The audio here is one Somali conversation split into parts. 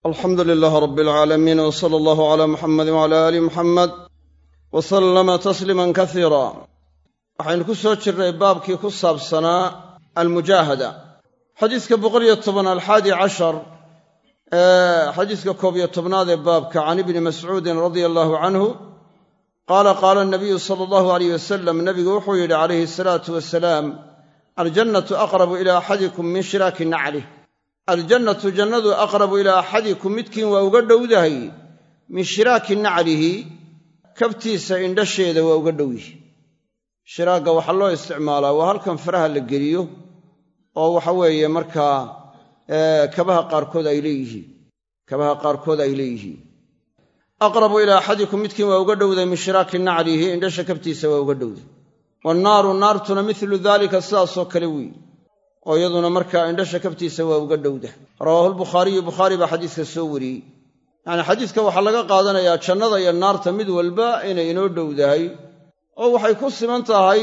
alxamdu lilaah rab alcaalamiin w sala allahu cala muxamadi wcala aali muxamed wa sallama tasliiman kasiira waxaynu ku soo jirnay baabkii ku saabsanaa almujaahada xadiiska boqoliyo toban alxaadi cashar ee xadiiska koob iyo tobnaad ee baabka can ibni mascuudin radia allahu canhu qaala qaala anabiyu sala allahu aleyh wasalam nabigu wuxuu yidhi calayhi asalaatu wasalaam aljannatu aqrabu ila axadikum min shiraaki naclih aljannatu jannadu aqrabu ilaa axadikum midkiin waa uga dhowdahay min shiraaki naclihi kabtiisa indhasheeda waa uga dhow yihi shiraagga waxaa loo isticmaalaa waa halkan faraha la geliyo oo waxa weeye markaa kabaha qaarkood ay leeyihiin kabaha qaarkood ay leeyihiin aqrabu ilaa axadikum midkiin waa uga dhowday min shiraaki naclihi indhasha kabtiisa waa uga dhowday wannaaru naartuna milu daalika sidaasoo kale weyi oo iyaduna markaa indhasha kabtiisa waa uga dhowda rawaahu lbukhaariyu bukhaari baa xadiiska soo wariyey yacnii xadiiska waxaa laga qaadanayaa jannada iyo naarta mid walba inay inoo dhowdahay oo waxay ku siman tahay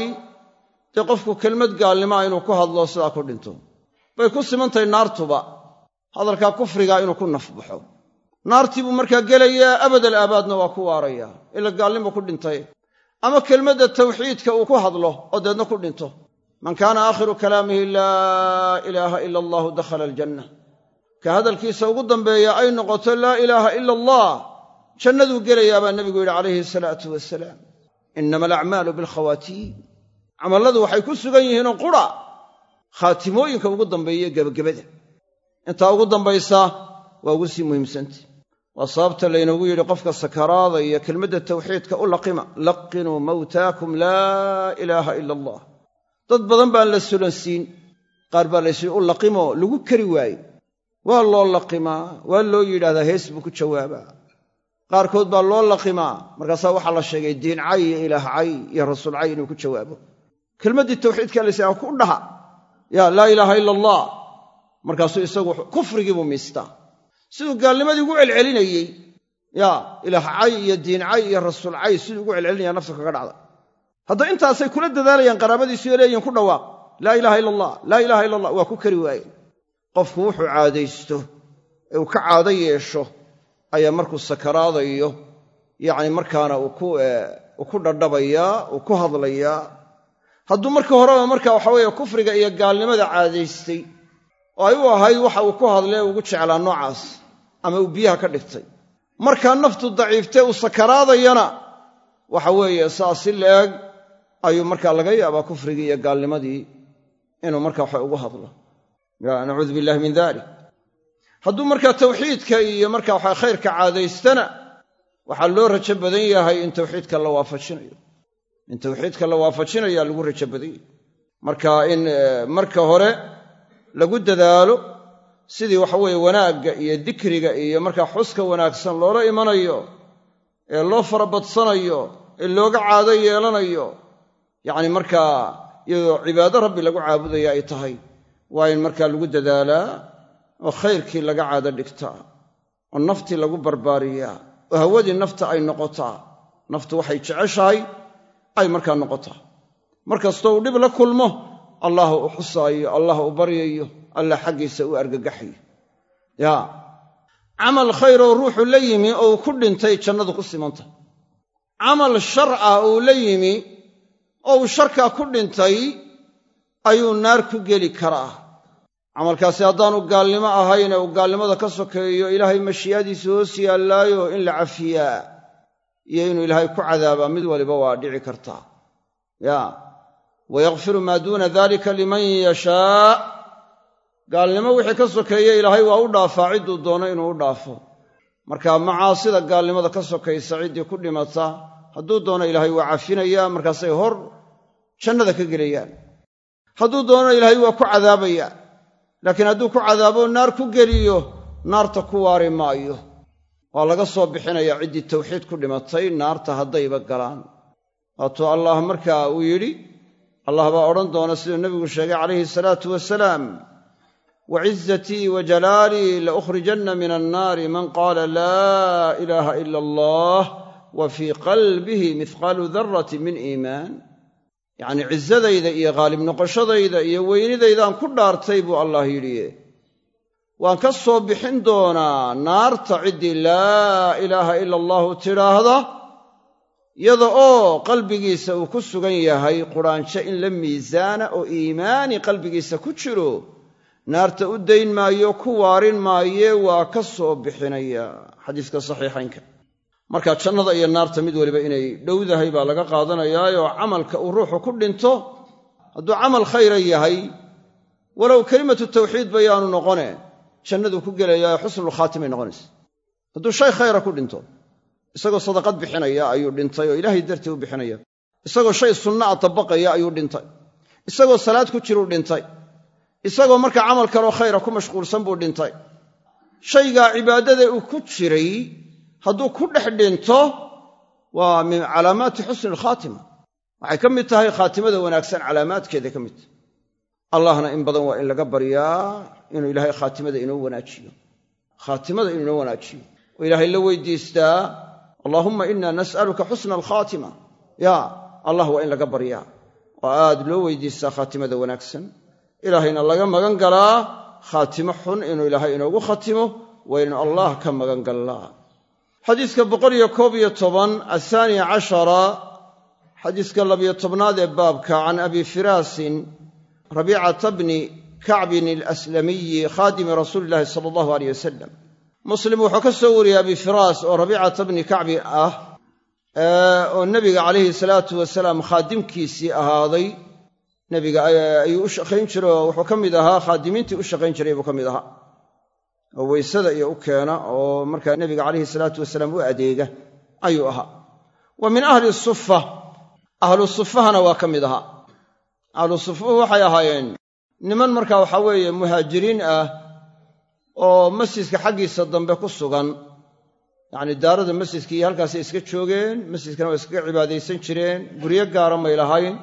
dee qofku kelmad gaalnimaa inuu ku hadlo sidaa ku dhinto bay ku simantahay naartuba hadalkaa kufrigaa inuu ku nafbaxo naartii buu markaa gelayaa abadal aabaadna waa ku waarayaa ila gaalnimo ku dhintay ama kelmadda tawxiidka uu ku hadlo oo deedna ku dhinto man kaana aakhiru kalaamihi laa ilaaha ila allahu dakhala aljanna ka hadalkiisa ugu dambeeya ay noqoto laa ilaaha ila allah jannaduu gelayaa baa nebigu yidhi calayhi salaatu wasalaam inama alacmaalu bilkhawaatiim camalladu waxay ku sugan yihiinoo qura khaatimooyinka ugu dambeeya gebagabada intaa ugu dambaysa waa ugu sii muhiimsanta waa sababta laynoogu yidhi qofka sakaraada iyo kelmadda tawxiidka u laqima laqinuu mawtaakum laa ilaaha ila allah dad badan baan la sulansiin qaar baa laysi u laqimo lagu kari waaye waa loo laqimaa waa loo yidhahdaa hees buu ku jawaabaa qaarkood baa loo laqimaa markaasaa waxaa la sheegay diin cay iyo ilaah cay iyo rasuul cay inuu ku jawaabo kelmaddii tawxiidka laysaa ku dhaha yaa laa ilaaha ila allah markaasuu isagu kufrigiibuu miistaa siduu gaalnimadii ugu celcelinayey yaa ilaah cay iyo diin cay iyo rasuul cay siduu ugu celcelinaya naftu kaga dhacda hadda intaasay kula dadaalayaan qaraabadiisuyo leeyihin ku dhawaaq laa ilaaha ila allah laa ilaha ila allah waa ku kari waaye qofku wuxuu caadaysto ee uu ka caado yeesho ayaa markuu sakaraadayo yacni markaana uu ku dhadhabayaa uu ku hadlayaa hadduu marka horeba marka waxa weeye kufriga iyo gaalnimada caadaystay oo ay u ahayd waxa uu ku hadlee ugu jeclaa noocaas ama uu biyaha ka dhigtay markaa naftu daciiftee uu sakaraadayana waxa weeye saas si la-eg ayuu markaa laga yaabaa kufrigii iyo gaalnimadii inuu marka waxa ugu hadlo nacuudu billahi min dalik hadduu markaa tawxiidka iyo marka waxa khayrka caadaystana waxaa loo rajo badan yahay in tawxiidka la waafajinayo in tawxiidka la waafajinayaa lagu rajo badan yahay marka in marka hore lagu dadaalo sidii waxa weeye wanaagga iyo dikriga iyo markaa xuska wanaagsan loola imanayo ee loo farabadsanayo ee looga caado yeelanayo yacni markaa iyadoo cibaado rabbi lagu caabudaya ay tahay waa in markaa lagu dadaalaa oo khayrkii laga caado dhigtaa oo naftii lagu barbaariyaa oo hawadii nafta ay noqotaa naftu waxay jeceshahay ay markaa noqotaa mar kastoo uu dhib la kulmo allah u xusaayo allah u baryayo allah xaggiisa u argagaxayo yaa camal khayroo ruuxu la yimi oo uu ku dhintay jannadu ku simantah camal shar ah uu la yimi oo uu sharkaa ku dhintay ayuu naar ku geli karaa camalkaasi haddaanu gaalnimo ahayne uu gaalnimada ka sokeeyo ilaahay mashii'adiisa hoos yaallaayo in la cafiyaa iyo inuu ilaahay ku cadaabaa mid waliba waa dhici kartaa yaa wayakfiru maa duuna dalika liman yashaa gaalnimo wixii ka sokeeye ilaahay waa u dhaafaa cidduu doono inuu u dhaafo marka macaasida gaalnimada ka sokaysa ciddii ku dhimata hadduu doono ilaahay waa cafinayaa markaasay hor jannada ka gelayaan hadduu doono ilaahay waa ku cadaabayaa laakiin hadduu ku cadaabo naar ku geliyo naarta ku waari maayo waa laga soo bixinayaa ciddii tawxiid ku dhimatay naarta haddayba galaan waatuu allah markaa uu yidhi allah baa odhan doona siduu nebigu sheegay calayhi salaatu wasalaam wacizatii wa jalaalii laukhrijanna min annaari man qaala laa ilaaha ila allah wa fii qalbihi mihqaalu darati min iimaan yacnii cizadayda iyo khaalib noqoshadayda iyo weynidaydaan ku dhaartay buu allah yidhi waan ka soo bixin doonaa naarta ciddii laa ilaaha ila allahu tidhaahda yada oo qalbigiisa uu ku sugan yahay quraansho in la miisaana oo iimaani qalbigiisa ku jiro naarta u dayn maayo ku waarin maaye waa ka soo bixinaya xadiiska saxiixaynka marka jannada iyo naarta mid waliba inay dhowdahay baa laga qaadanayaayoo camalka uu ruuxu ku dhinto hadduu camal khayra yahay walow kelimatu tawxiid bayaanu noqone jannaduu ku gelayaa xusnulkhaatimay noqonaysa hadduu shay khayra ku dhinto isagoo sadaqad bixinaya ayuu dhintay oo ilaahay dartii u bixinaya isagoo shay sunna'a tabaqaya ayuu dhintay isagoo salaad ku jiruu dhintay isagoo markaa camal kaloo khayra ku mashquulsan buu dhintay shaygaa cibaadada uu ku jiray hadduu ku dhex dhinto waa min calaamaati xusni alkhaatima waxay ka mid tahay khaatimada wanaagsan calaamaadkeeda ka mid tahay allahna in badan waa in laga baryaa inuu ilaahay khaatimada inoo wanaajiyo khaatimada inuu inoo wanaajiyo oo ilaahay la weydiistaa allaahumma inna nas'aluka xusna alkhaatima ya allah waa in laga baryaa oo aad loo weydiistaa khaatimada wanaagsan ilaahayna laga magan galaa khaatimo xun inuu ilaahay inoogu khatimo waynu allah ka magan gallaa xadiiska boqol iyo koob iyo toban athaani cashara xadiiska labiyo tobnaad ee baabka can abi firaasin rabiicata bni kacbin alaslamiyi khaadimi rasuuli illahi sala allahu aleyh wasalam muslim wuxuu ka soo wariyey abi firaas oo rabiicata bni kacbi ah oo nebiga calayhi salaatu wasalaam khaadimkiisii ahaaday nebiga ayuu u shaqayn jiray oo wuxuu ka mid ahaa khaadimiintii u shaqayn jiray buu ka mid ahaa oo weysada iyo u keena oo markaa nebiga calayhi salaatu wasalaam u adeega ayuu ahaa wa min ahli sufa ahlu sufahana waa ka mid ahaa ahlu sufuhu waxay ahaayeen niman markaa waxaa weeye muhaajiriin ah oo masjidka xaggiisa dambe ku sugan yacni daarada masjidka iyo halkaasay iska joogeen masjidkana waa iskaga cibaadaysan jireen guryo gaara may lahayn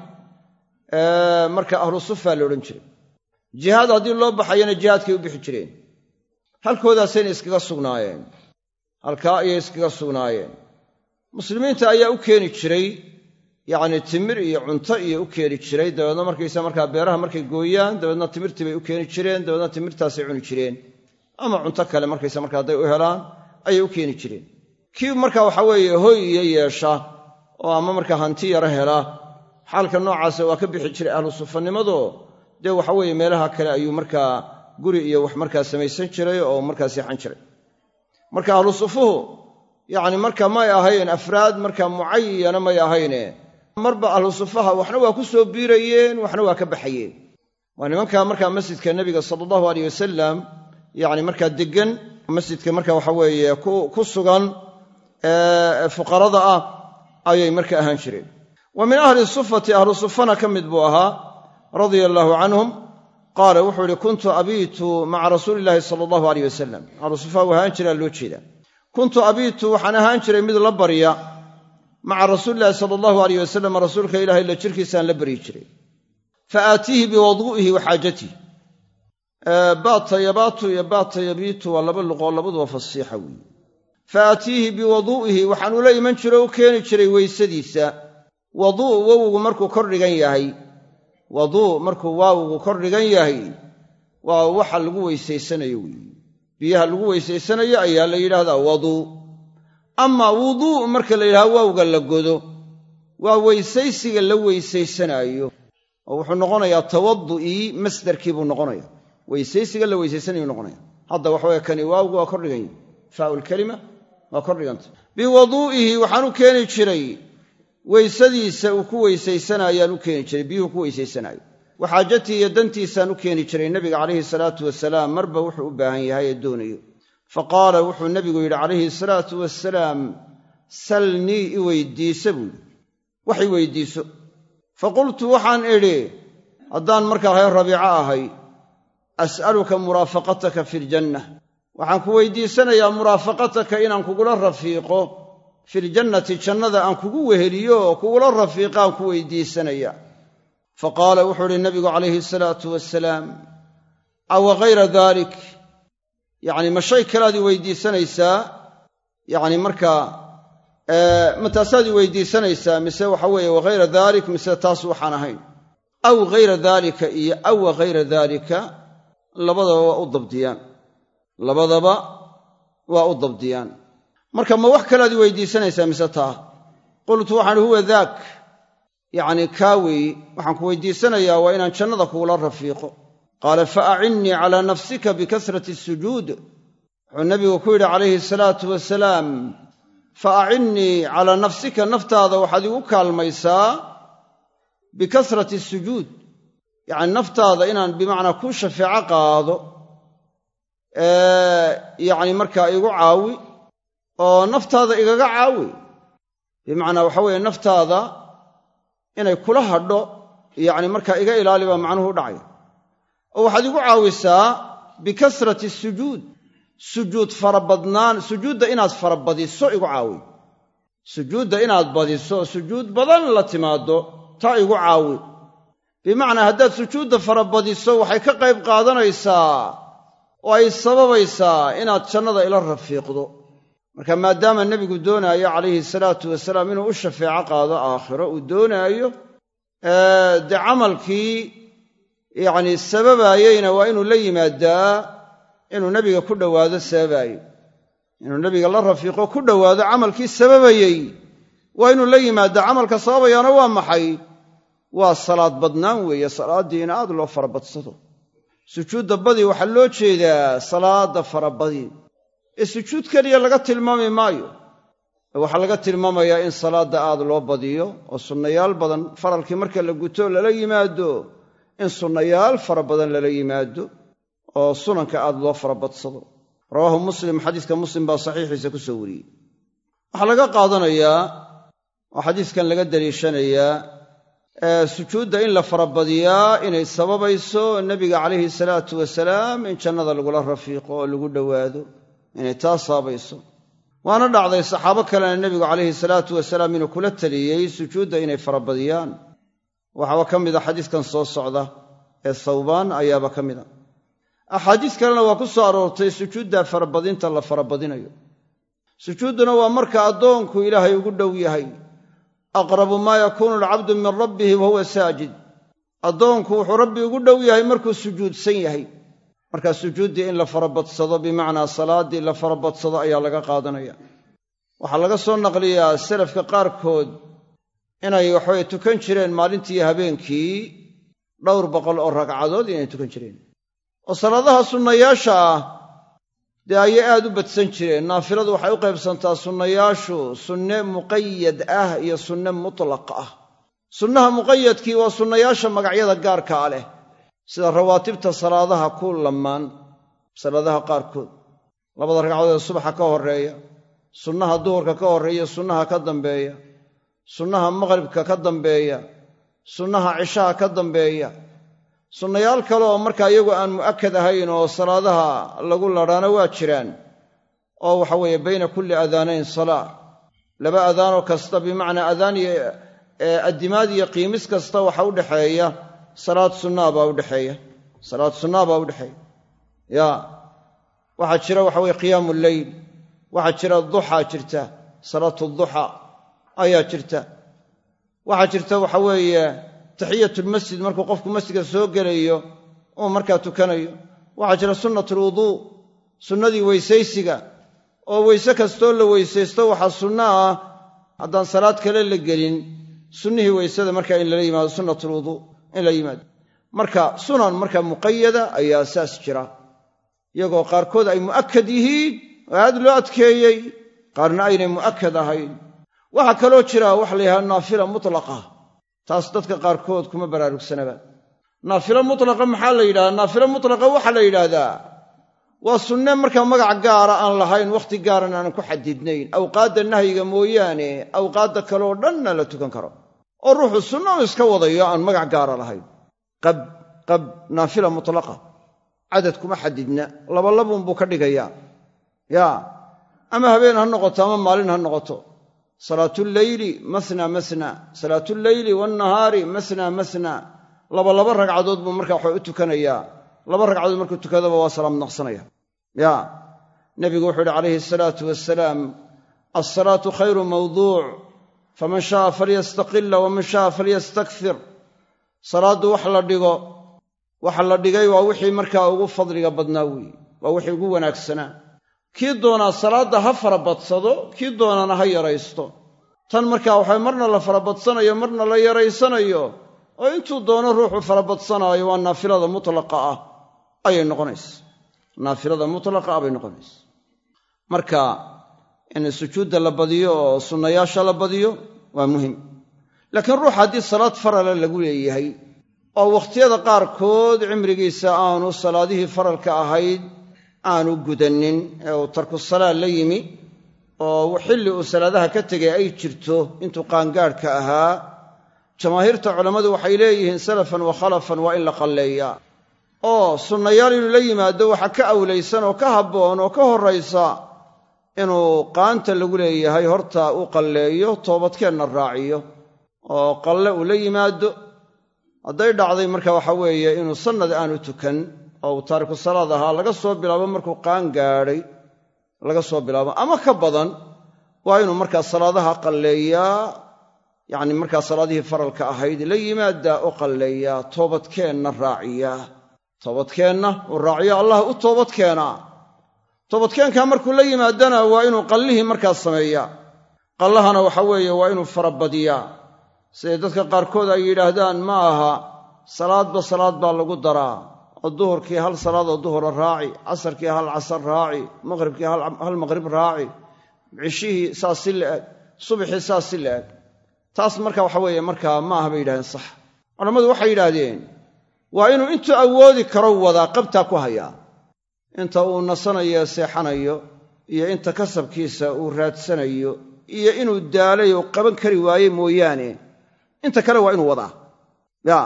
marka ahlu sufa la odhan jiray jihaad haddii loo baxayana jihaadkay u bixi jireen halkoodaasayna iskaga sugnaayeen halkaa ayay iskaga sugnaayeen muslimiinta ayaa u keeni jiray yacni timir iyo cunto iyo u keeni jiray dabeedna markaysa markaa beeraha markay gooyaan dabeedna timirtii bay u keeni jireen dabeedna timirtaasay cuni jireen ama cunto kale markaysa marka hadday u helaan ayay u keeni jireen kii marka waxa weeye hoy iyo yeesha oo ama markaa hanti yaro hela xaalka noocaasa waa ka bixi jiray ahlu sufanimado dee waxa weeye meelaha kale ayuu markaa guri iyo wax markaa samaysan jiray oo markaa seexan jiray marka ahlu sufuhu yacni marka may ahayn afraad marka mucayana may ahayne marba ahlu sufaha waxna waa ku soo biirayeen waxna waa ka baxayeen waa nimanka markaa masjidka nebiga sala allahu aleyh wasalam yacni markaa deggan masjidka marka waxa weeye ku sugan fuqarada ah ayay marka ahaan jireen wa min ahli sufati ahlu sufana ka mid buu ahaa radia allaahu canhum qaala wuxuu ihi kuntu abiitu maca rasuuli illaahi sala allahu aleyh wasalam ahlu sufa u ahaan jiraa loo jeedaa kuntu abiitu waxaan ahaan jiray mid la barya maca rasuulillahi sala allahu aleyh wasalam rasuulka ilahay la jirkiisaan la baryi jiray fa aatiihi biwadu'ihi wa xaajatihi baata yabaatu iyo baata yabiitu waa laba luqoo labaduba fasiixa weeye fa aatiihi biwaduu'ihi waxaan ula iman jiro u keeni jiray weysadiisa waduu wowgu markuu kor dhigan yahay waduu markuu waawgu kor dhigan yahay waa waxa lagu weysaysanayo weeye biyaha lagu weysaysanayo ayaa la yidhaahdaa waduu amaa wuduu marka la yidhahdo waawga la godo waa weysaysiga la weysaysanaayo oo wuxuu noqonayaa tawadu'ii masdarkii buu noqonaya weysaysiga la weysaysanayu noqonaya hadda waxaweye kani waawgu waa kor dhigan yahi faau lkalima waa kor dhiganta biwaduu'ihi waxaan u keeni jiray weysadiisa uu ku weysaysanayaan u keeni jiray biyuhu ku weysaysanaayo waxaajatii iyo dantiisaan u keeni jiray nebiga calayhi salaatu wasalaam marba wuxuu u baahan yahay ee doonayo fa qaala wuxuu nebigu yidhi calayhi salaatu wasalaam salnii i weydiisa buu yidhi wax i weydiiso fa qultu waxaan idhi haddaan markaa reer rabiico ahay as'aluka muraafaqataka fi ljanna waxaan ku weydiisanayaa muraafaqataka inaan kugula rafiiqo filjannati jannada aan kugu weheliyo oo kugula rafiiqaan ku weydiisanaya fa qaala wuxuu uhi nabigu calayhi salaatu wasalaam awa hayra dalik yacni ma shay kalaad i weydiisanaysaa yacni markaa ma taasaad i weydiisanaysaa mise waxa weeye wahayra dalik mise taas waxaan ahayn aw hayra daalika iyo awa hayra daalika labadaba waa u dabdiyaan labadaba waa u dabdiyaan marka ma wax kalead i weydiisanaysaa mise taa qultu waxaan ihi huwa daak yacnii kaa weeyi waxaan ku weydiisanayaa waa inaan jannada kuula rafiiqo qaala fa acinnii calaa nafsika bikasrati sujuud wuxuu nebigu ku yidhi calayhi salaatu wasalaam fa acinnii calaa nafsika naftaada waxaad igu kaalmaysaa bikasrati sujuud yacni naftaada inaan bimacnaa kuu shafeeco qaado yacni markaa igu caawi oo naftaada igaga caawi bimacnaa waxa weeye naftaada inay kula hadho yacni markaa iga ilaali baa macnuhu u dhacay oo waxaad igu caawisaa bikasrati sujuud sujuud farabadnaan sujuudda inaad farabadiso igu caawi sujuudda inaad badiso sujuud badan la timaaddo taa igu caawi bimacnaa haddaad sujuudda farabadiso waxay ka qayb qaadanaysaa oo ay sababaysaa inaad jannada ila rafiiqdo marka maadaama nebigu doonaayo calayhi salaatu wasalaam inuu u shafeeco qaado aakhiro uu doonaayo dee camalkii yacni sababaayeyna waa inuu la yimaadaa inuu nebiga ku dhowaado sababaayo inuu nebiga la rafiiqo ku dhowaado camalkii sababayey waa inuu la yimaadaa camalka sababayaana waa maxay waa salaad badnaan weeye salaaddii in aad loo farabadsado sujuudda badi waxaa loo jeedaa salaadda farabadi ee sujuud keliya laga tilmaami maayo waxaa laga tilmaamayaa in salaadda aad loo badiyo oo sunnayaal badan faralkii marka la guto lala yimaado in sunnayaal fara badan lala yimaado oo sunanka aad loo farabadsado rawaahu muslim xadiiska muslim baa saxiixiisa ku soo wariyey waxaa laga qaadanayaa oo xadiiskan laga daliishanayaa sujuudda in la farabadiyaa inay sababayso nebiga calayhi salaatu wasalaam in jannada lagula rafiiqo oo lagu dhowaado inay taa sababayso waana dhacday saxaabo kalena nebigu calayhi salaatu wasalaam inuu kula taliyey sujuudda inay farabadiyaan waxaaba ka mid a xadiiskan soo socda ee sawbaan ayaaba ka mid a axaadiis kalena waa ku soo aroortay sujuudda farabadinta la farabadinayo sujuudduna waa marka addoonku ilaahay ugu dhow yahay aqrabu maa yakuunu alcabdu min rabbihi wa huwa saajid addoonku wuxuu rabbi ugu dhow yahay markuu sujuudsan yahay markaa sujuuddii in la farabadsado bimacnaa salaaddii la farabadsado ayaa laga qaadanaya waxaa laga soo naqliyaa salafka qaarkood inay waxaweye tukan jireen maalintii habeenkii dhowr boqol oo ragcadood inay tukan jireen oo salaadaha sunnayaasha ah dee ayay aad u badsan jireen naafiladu waxay u qaybsantaa sunnayaashu sunne muqayad ah iyo sunne mutlaq ah sunnaha muqayadkii waa sunnayaasha magacyada gaarkaa leh sida rawaatibta salaadaha ku lamaan salaadaha qaarkood labada ragcadood ee subaxa ka horreeya sunnaha duhurka ka horreeya sunnaha ka dambeeya sunnaha maqhribka ka dambeeya sunnaha cishaha ka dambeeya sunnayaal kale oo markaa iyagu aan mu'akad ahayn oo salaadaha lagu ladhaana waa jiraan oo waxa weeye bayna kulli adaanayn salaa laba adaanoo kasta bimacnaa adaan iyo addimaad iyo qiimis kasta waxa u dhexeeya salaad sunnaa baa udhexeeya salaad sunnaa baa udhexeeya ya waxaa jira waxa weye qiyaamu lleyl waxaa jira duxaa jirta salaatu duxa ayaa jirta waxaa jirta waxa weeye taxiyatulmasjid markuu qofku masjidka soo gelayo uu markaa tukanayo waxaa jira sunnatulwuduu sunnadii weysaysiga oo weyse kastoo la weysaysto waxaa sunno ah haddaan salaad kale la gelin sunnihii weysada markaa in lala yimaado sunnatulwuduu in la yimaado marka sunan marka muqayada ayaa saas jira iyagoo qaarkood ay mu'akad yihiin oo aad loo adkeeyey qaarna aynay mu'akad ahayn waxaa kaloo jira waxa la yidhahda naafila mutlaqa taas dadka qaarkood kuma baraarugsanaba naafilo mutlaqa maxaa la yidhahdaa naafilo mutlaqa waxaa la yidhaahdaa waa sunne markaa magac gaara aan lahayn wakhti gaaran aanan ku xadidnayn awqaadda nahyiga mooyaane awqaadda kaleoo dhanna la tukan karo oo ruuxu sunno u iska wadayo aan magac gaara lahayn qab qab naafila mutlaqa cadad kuma xadidna labalabuunbuu ka dhigayaa yaa ama habeen ha noqoto ama maalin ha noqoto salaatuleyli masna masna salaatuleyli waannahaari masna masna laba laba ragcadood buu markaa waxa u tukanayaa laba ragcadood markuu tukadaba waa salaam naqsanaya ya nebigu wuxuu uhi calayhi asalaatu wasalaam alsalaatu khayru mawduuc faman sha'a falyastaqila waman sha'a falyastakfir salaaddu wax la dhigo waxa la dhigay waa wixii markaa ugu fadliga badnaa weeye waa wixii ugu wanaagsanaa kii doonaa salaadda ha farabadsado kii doonana ha yaraysto tan markaa waxay marna la farabadsanayo marna la yaraysanayo oo intuu doono ruuxu farabadsanaayo waa naafilada mutlaqa ah ayay noqonaysa naafilada mutlaqa ah bay noqonaysa marka in sujuudda la badiyo oo sunnayaasha la badiyo waa muhim laakiin ruux haddii salaad farala lagu leeyahay oo wakhtiyada qaarkood cimrigiisa aanu salaadihii faralka ahayd aanu gudannin ee uu tarku salaa la yimi oo xilli uu salaadaha ka tegay ay jirto intuu qaangaadhka ahaa jamaahiirta culammadu waxay leeyihiin salafan wa khalafan waa in la qalleeyaa oo sunnayaal inuu la yimaado waxa ka awlaysan oo ka habboon oo ka horraysa inuu qaanta lagu leeyahay horta u qalleeyo toobadkeenna raaciyo oo qalle uu la yimaado hadday dhacday marka waxa weeye inuu sannad aanu tukan oo uu taariku salaad ahaa laga soo bilaabo markuu qaan gaadhay laga soo bilaabo ama ka badan waa inuu markaa salaadaha qalleeyaa yacni markaa salaadihii faralka ahayd la yimaaddaa u qalleeyaa toobadkeenna raaciyaa toobadkeenna uu raaciyo allah u toobad keenaa toobadkeenkaa markuu la yimaadana waa inuu qallihii markaa sameeyaa qallahana waxa weeye waa inuu farabadiyaa siday dadka qaarkood ay yidhaahdaan ma aha salaadba salaad baa lagu daraa oo duhurkii hal salaadoo duhura raaci casarkii hal casar raaci maqhribkii hal maqhrib raaci cishihii saas si la-eg subaxii saas si la-eg taas marka waxa weeye markaa ma aha bay yidhahdeen sax culammadu waxay yidhaahdeen waa inuu intuu awoodi karo wadaa qabtaa ku hayaa inta uu nasanayo seexanayo iyo inta kasabkiisa uu raadsanayo iyo inuu daalay oo qaban kari waaye mooyaane inta kale waa inuu wadaa ya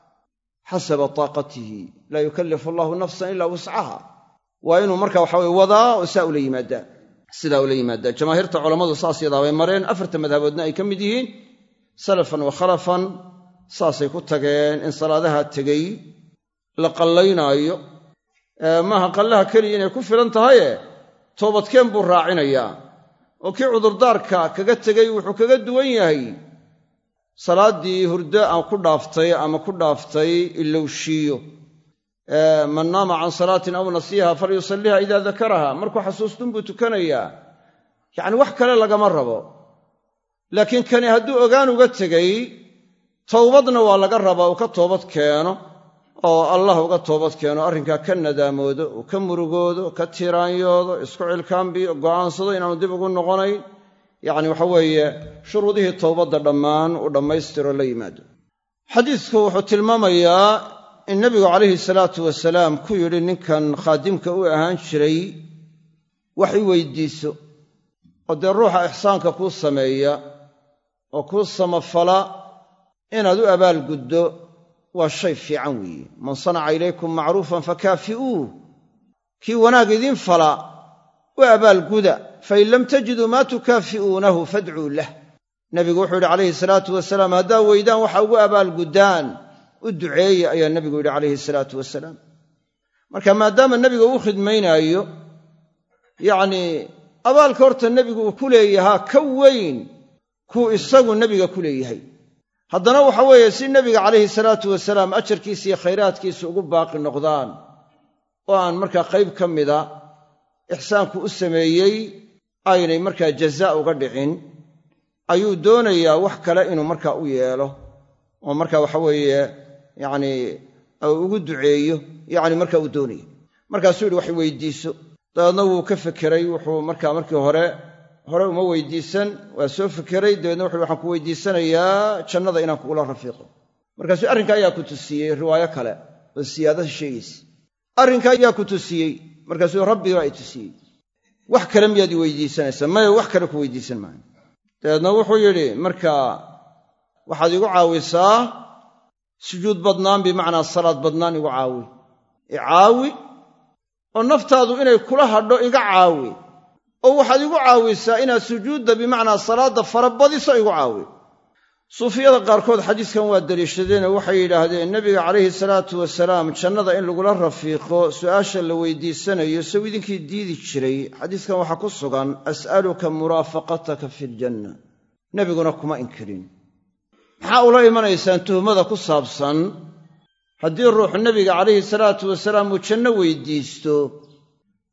xasaba taaqatihi laa yukallifu allahu nafsan ilaa wuscaha waa inuu marka waxa weye wadaa oo saa ula yimaadaa sidaa ula yimaadaa jamaahiirta culammadu saas yadaa bay mareen afarta madhaboodna ay ka mid yihiin salafan wa khalafan saasay ku tageen in salaadaha tegey la qallaynaayo maaha qallaha keliya inay ku filan tahaye toobadkeen buu raacinayaa oo kii cudurdaarka kaga tegey wuxuu kaga duwan yahay salaaddii hurdo aan ku dhaaftay ama ku dhaaftay ilowshiiyo man naama can salaatin aw nasiiha falyusalliha idaa dakaraha markuu xasuustun buu tukanayaa yacni wax kale lagama rabo laakiin kani hadduu ogaan uga tegey towbadna waa laga rabaa uu ka toobad keeno oo allah uga toobad keeno arrinkaa ka nadaamoodo uu ka murugoodo ka tiraanyoodo isku cilkaambiyo go'aansado inaanu dib ugu noqonayn yacni waxa weeye shuruudihii towbadda dhammaan uu dhammaystiro la yimaado xadiidku wuxuu tilmaamayaa in nebigu calayhi salaatu wasalaam ku yidhi ninkan khaadimka u ahaan jiray wax i weydiiso oo dee ruuxa ixsaanka kuu sameeya oo kuu samafala inaad u abaalguddo waa shay fiican weeye man sanaca ilaykum macruufan fakaafi'uuh kii wanaag idiin fala u abaalguda fain lam tajiduu maa tukaafi'uunahu fadcuu lah nebigu wuxuu yidhi calayhi salaatu wasalaam haddaa weydaan waxa ugu abaalguddaan u duceeya ayaa nebigu yidhi calayhi salaatu wasalaam marka maadaama nebiga uu khidmaynaayo yacnii abaalka horta nebigu uu ku leeyahaa ka weyn kuu isagu nebiga ku leeyahay haddana waxa weeye si nebiga calayhi salaatu wasalaam ajarkiisa iyo khayraadkiisa ugu baaqi noqdaan oo aan markaa qayb ka mida ixsaanku u sameeyey aynay markaa jazaa uga dhicin ayuu doonayaa wax kale inuu markaa u yeelo oo marka waxa weeye yacnii ugu duceeyo yacni marka uu doonaya markaasuu yidhi wax weydiiso dabeedna wuu ka fekeray wuxuu markaa markii hore hore uma weydiisan waa soo fekeray dabeedna wuxu waxaan ku weydiisanayaa jannada inaan kugula rafiiqo markaasuu arrinka ayaa ku tusiyey riwaayo kale oo siyaadada sheegaysa arrinka ayaa ku tusiyey markaasuu rabbigaa i tusiyey wax kale miyaad i weydiisanaysaa maya wax kale ku weydiisan maayo dabeedna wuxuu yidhi markaa waxaad igu caawisaa sujuud badnaan bimacnaa salaad badnaan igu caawi icaawi oo naftaadu inay kula hadho iga caawi oo waxaad igu caawisaa inaad sujuudda bimacnaa salaadda farabadiso igu caawi suufiyada qaarkood xadiiskan waa deliishadeenoo waxay yidhaahdeen nebiga calayhi salaatu wasalaam jannada in lagula rafiiqo su'aasha la weydiisanayo sow idinkii diidi jiray xadiiskan waxaa ku sugan as'aluka muraafaqataka fi ljanna nebiguna kuma inkirin maxaa ula imanaysaan tuhmada ku saabsan haddii ruux nebiga calayhi salaatu wasalaam uu janno weydiisto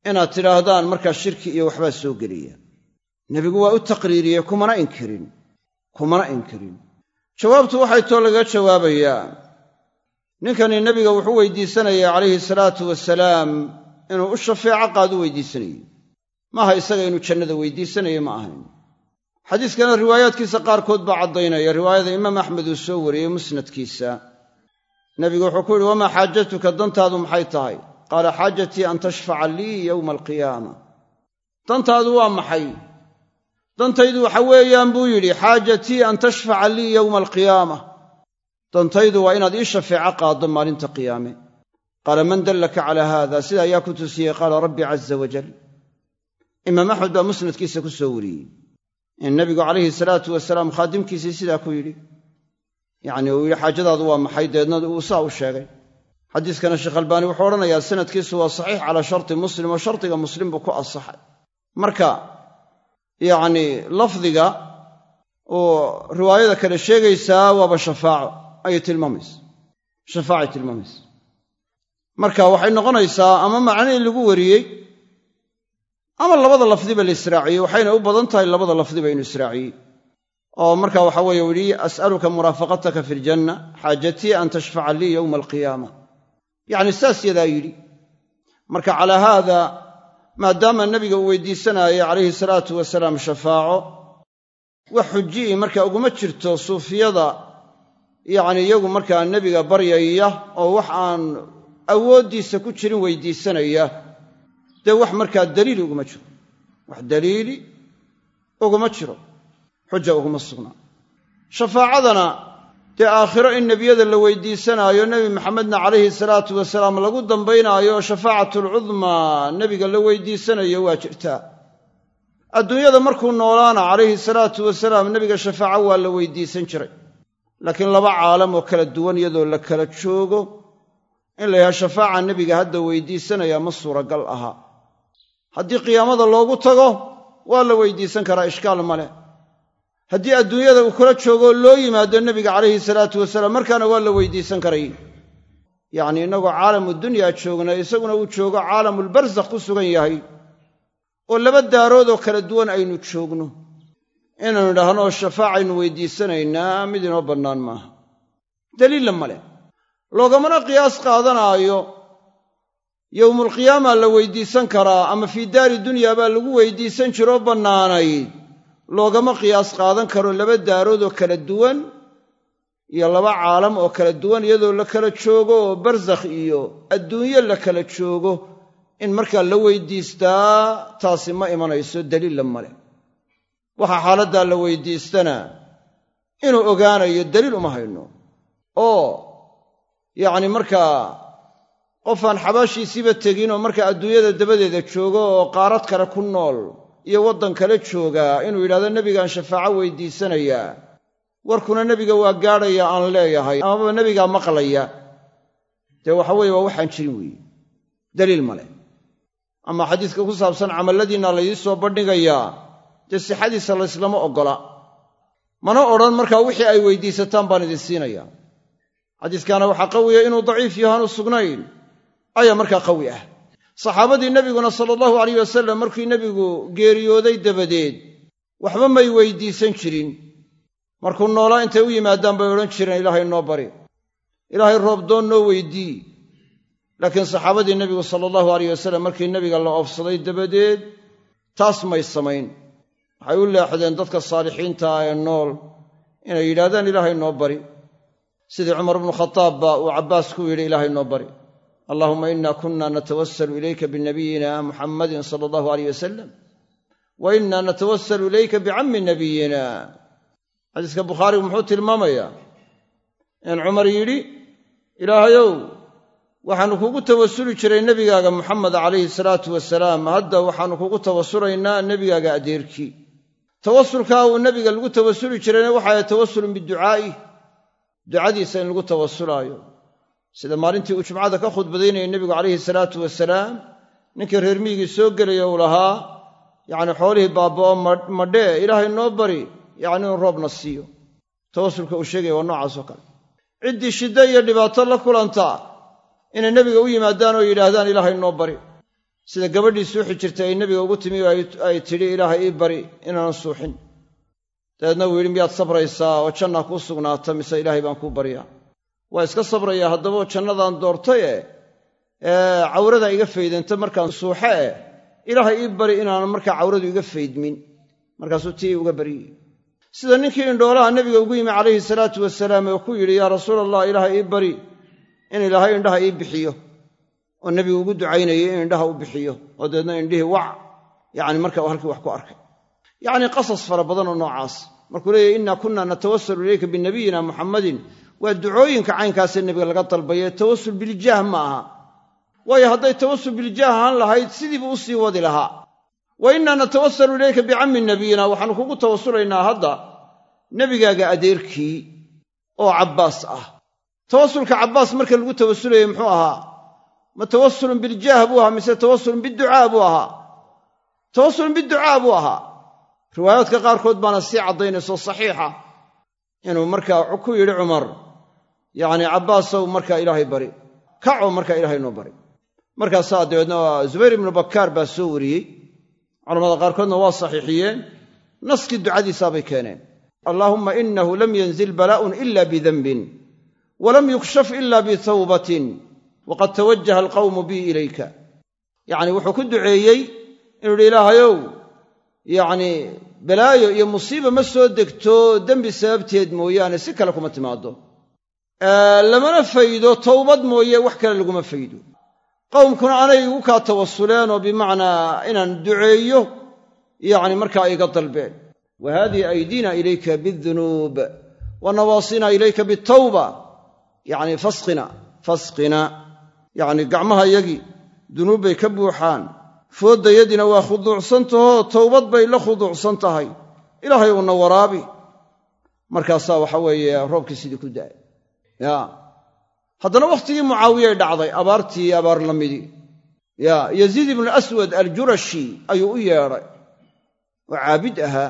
inaad tidhaahdaan markaa shirki iyo waxbaa soo gelaya nebigu waa u taqriiriyey kumana inkirin kumana inkirin jawaabtu waxay too laga jawaabayaa ninkani nebiga wuxuu weydiisanaya calayhi salaatu wasalaam inuu u shafeeco qaadu weydiisanayey maaha isaga inuu jannada weydiisanayo ma ahayn xadiiskana riwaayaadkiisa qaarkood baa caddaynaya riwaayada imaam axmed uu soo wariyey musnadkiisa nebigu wuxuu ku yidhi wamaa xaajatuka dantaadu maxay tahay qaala xaajatii an tashfaca lii yowma alqiyaama dantaadu waa maxay dantaydu waxa weeyaan buu yidhi xaajatii an tashfaca lii yowma alqiyaama dantaydu waa inaad ii shafeeco qaaddo maalinta qiyaame qaala man dallaka calaa haada sida ayaa ku tusiyey qaala rabbi caza wajal imaam axmed baa musnadkiisa ku soo wariyey in nebigu calayhi salaatu wasalaam khaadimkiisii sidaa ku yidhi yacni uu yidhi xaajadaadu waa maxay deedna uu saa u sheegay xadiiskana sheekh albaani wuxuu odhanayaa sanadkiisu waa saxiix calaa sharti muslim oo shardiga muslim buu ku asaxay marka yacni lafdiga oo riwaayada kale sheegaysaa waaba shafaaco ayay tilmaamaysa shafaacay tilmaamaysa marka waxay noqonaysaa ama macnihii lagu wariyey ama labada lafdiba la israaciyey waxayna u badan tahay labada lafdiba inuu israaciyey oo marka waxa weeye u yidhi as'aluka muraafaqataka fi ljanna xaajatii an tashfaca lii yowma alqiyaama yacni saas yadaa yidhi marka calaa haada maadaama nebiga uu weydiisanaaye calayhi salaatu wasalaam shafaaco wax xuji'i marka uguma jirto suufiyada yacni iyagu markaa nebiga baryaya oo wax aan awooddiisa ku jirin weydiisanaya dee wax markaa daliili uguma jiro wax daliili uguma jiro xuja uguma sugnaa shafaacadana dee aakhiro in nebiyada la weydiisanaayo nebi maxamedna calayhi salaatu wasalaam lagu dambaynaayo shafaacatalcudmaa nebiga la weydiisanayo waa jirtaa adduunyada markuu noolaana calayhi salaatu wasalaam nebiga shafaaco waa la weydiisan jiray laakiin laba caalam oo kala duwan iyadoo la kala joogo in la yidhaha shafaaca nebiga hadda weydiisanaya ma suuragal aha haddii qiyaamada loogu tago waa la weydiisan karaa ishkaal ma leh haddii adduunyada uu kula joogoo loo yimaado nebiga calayhi salaatu wasalaam markaana waa la weydiisan karay yacnii innagoo caalamu dunyaa joogna isaguna uu joogo caalamulbarsakh ku sugan yahay oo laba daarood oo kala duwan aynu joogno inaynu idhaahno shafaacaynu weydiisanaynaa mid inoo bannaan maaha daliilla ma leh loogamana qiyaas qaadanaayo yowmulqiyaama la weydiisan karaa ama fii daari dunyaa baa lagu weydiisan jiroo bannaanayd loogama qiyaas qaadan karo laba daarood oo kala duwan iyo laba caalam oo kala duwan iyadoo la kala joogo oo barsakh iyo adduunyo la kala joogo in markaa la weydiistaa taasi ma imanayso daliilla male waxaa xaaladdaa la weydiistana inuu ogaanayo daliil uma hayno oo yacni markaa qofaan xabaashiisiiba tegin oo markaa adduunyada dabadeeda joogo oo qaarad kale ku nool iyo waddan kale joogaa inuu yidhahdo nebigaan shafaaco weydiisanayaa warkuna nebiga waa gaadhaya aan leeyahay amaba nebigaa maqlaya dee waxa weeye waa waxaan jirin weeye daliil male ama xadiiska ku saabsan camalladiinna laydii soo bandhigayaa dee sixadiisa layslama oggola mana odhan markaa wixii ay weydiisataan baan idin siinayaa xadiiskaana waxaa qawiya inuu daciif yahaanu sugnayn ayaa markaa qawi ah saxaabadii nebiguna sala allahu alayh wasalam markii nebigu geeriyooday dabadeed waxba may weydiisan jirin markuu noolaa intay u yimaadaan bay odhan jireen ilaahay noo bari ilaahay roobdoon noo weydii laakiin saxaabadii nebigu sala allahu alayh wasalam markii nebiga la oofsaday dabadeed taas may samayn waxay u leexdeen dadka saalixiinta ah ee nool inay yidhahdaan ilaahay noo bari sidii cumar bnu khataabba uu cabbaas ku yidhi ilaahay noo bari allahuma ina kuna natawasalu ilayka binabiyina muxammadin sala allahu alayh wasalam wa ina natawasalu ilayka bicammi nabiyina xadiiska bukhaarigu muxuu tilmaamayaa in cumar yidhi ilaahayow waxaannu kugu tawasuli jiray nebigaaga muxamed calayhi salaatu wasalaam hadda waxaannu kugu tawasulaynaa nebigaaga adeerkii tawasulkaa uu nebiga lagu tawasuli jirayna waxay tawasulun biducaa'i ducadiisa in lagu tawasulaayo sida maalintii uu jumcada ka khudbadaynayay nebigu calayhi salaatu wasalaam ninkii reer miigii soo gelaya uu lahaa yacni xoolihii baaba'o madhee ilaahay noo bari yacni inuu roobna siiyo tawasulka uu sheegaya waa noocaas oo kale ciddii shiddo iyo dhibaato la kulanta inay nebiga u yimaadaan oo yidhaahdaan ilaahay noo bari sida gabadhii suuxi jirtay ay nebiga ugu timi ay tidhi ilaahay ii bari inaanan suuxin dabeedna uu yidhi miyaad sabraysaa oo janna kuu sugnaata mise ilaahay baan kuu baryaa waa iska sabrayaa haddaba jannadaan doortay e cawrada iga faydanta markaan suuxe eh ilaahay ii bari inaanan markaa cawradu iga faydmin markaasuu tii uga baryey sida ninkii indhoolaha nebiga ugu yimi calayhi salaatu wasalaam oo ku yidhi yaa rasuul allah ilaahay ii bari in ilaahay indhaha ii bixiyo oo nebigu ugu ducaynayay in indhaha u bixiyo oo dabeedna indhihii wac yacni marka uu halkii wax ku arkay yacni qasas fara badan oo noocaas markuu leeyahy inna kunna natawasalu ilayka binabiyina muxammadin waa ducooyinka caynkaasee nebiga laga dalbaye tawasul biljaah ma aha waayo hadday tawasul biljaah ahaan lahayd sidiibuu u sii wadi lahaa wa inna natawasalu ilayka bicammi nabiyina waxaanu kugu tawasulaynaa hadda nebigaaga adeerkii oo cabbaas ah tawasulka cabbaas marka lagu tawasulayey muxuu ahaa ma tawasulun biljaah buu ahaa mise tawasulun biducaa buu ahaa tawasulun biducaa buu ahaa riwaayaadka qaarkood baana sii caddaynayso saxiixa inuu markaa ku yidhi cumar yacni cabbaasow markaa ilaahay bari kaco markaa ilaahay noo bari markaasaa dabeedna zubayr ibnu bakkaar baa soo wariyey culamada qaarkoodna waa saxiixiyeen naskii ducadiisaabay keeneen allaahumma inahu lam yanzil balaa'un ila bidanbin walam yukshaf ila bitawbatin waqad tawajaha alqawmu bii ilayka yacni wuxuu ku duceeyey inuu yidhi ilaahayow yacni balaayo iyo musiiba ma soo degto dembi sababteed mooyaane si kale kuma timaado lamana faydo towbad mooye wax kale laguma faydo qowmkuna anay igu kaa tawasuleen oo bimacnaa inaan duceeyo yacni markaa iga dalbeen wa haadihi aydiina ilayka bidunuub wa nawaasina ilayka bitawba yacni fasqina fasqina yacni gacmaha yagii dunuub bay ka buuxaan fooddayadina waa khuduucsantahoo towbad bay la khuduucsan tahay ilaahay uuna waraabi markaasaa waxa weeye roobkii sidii ku da'ay ya haddana wakhtigii mucaawiyay dhacday abaartii abaar la midii ya yaziid ibnu aswad aljurashi ayuu u yeedhay oo caabid ahaa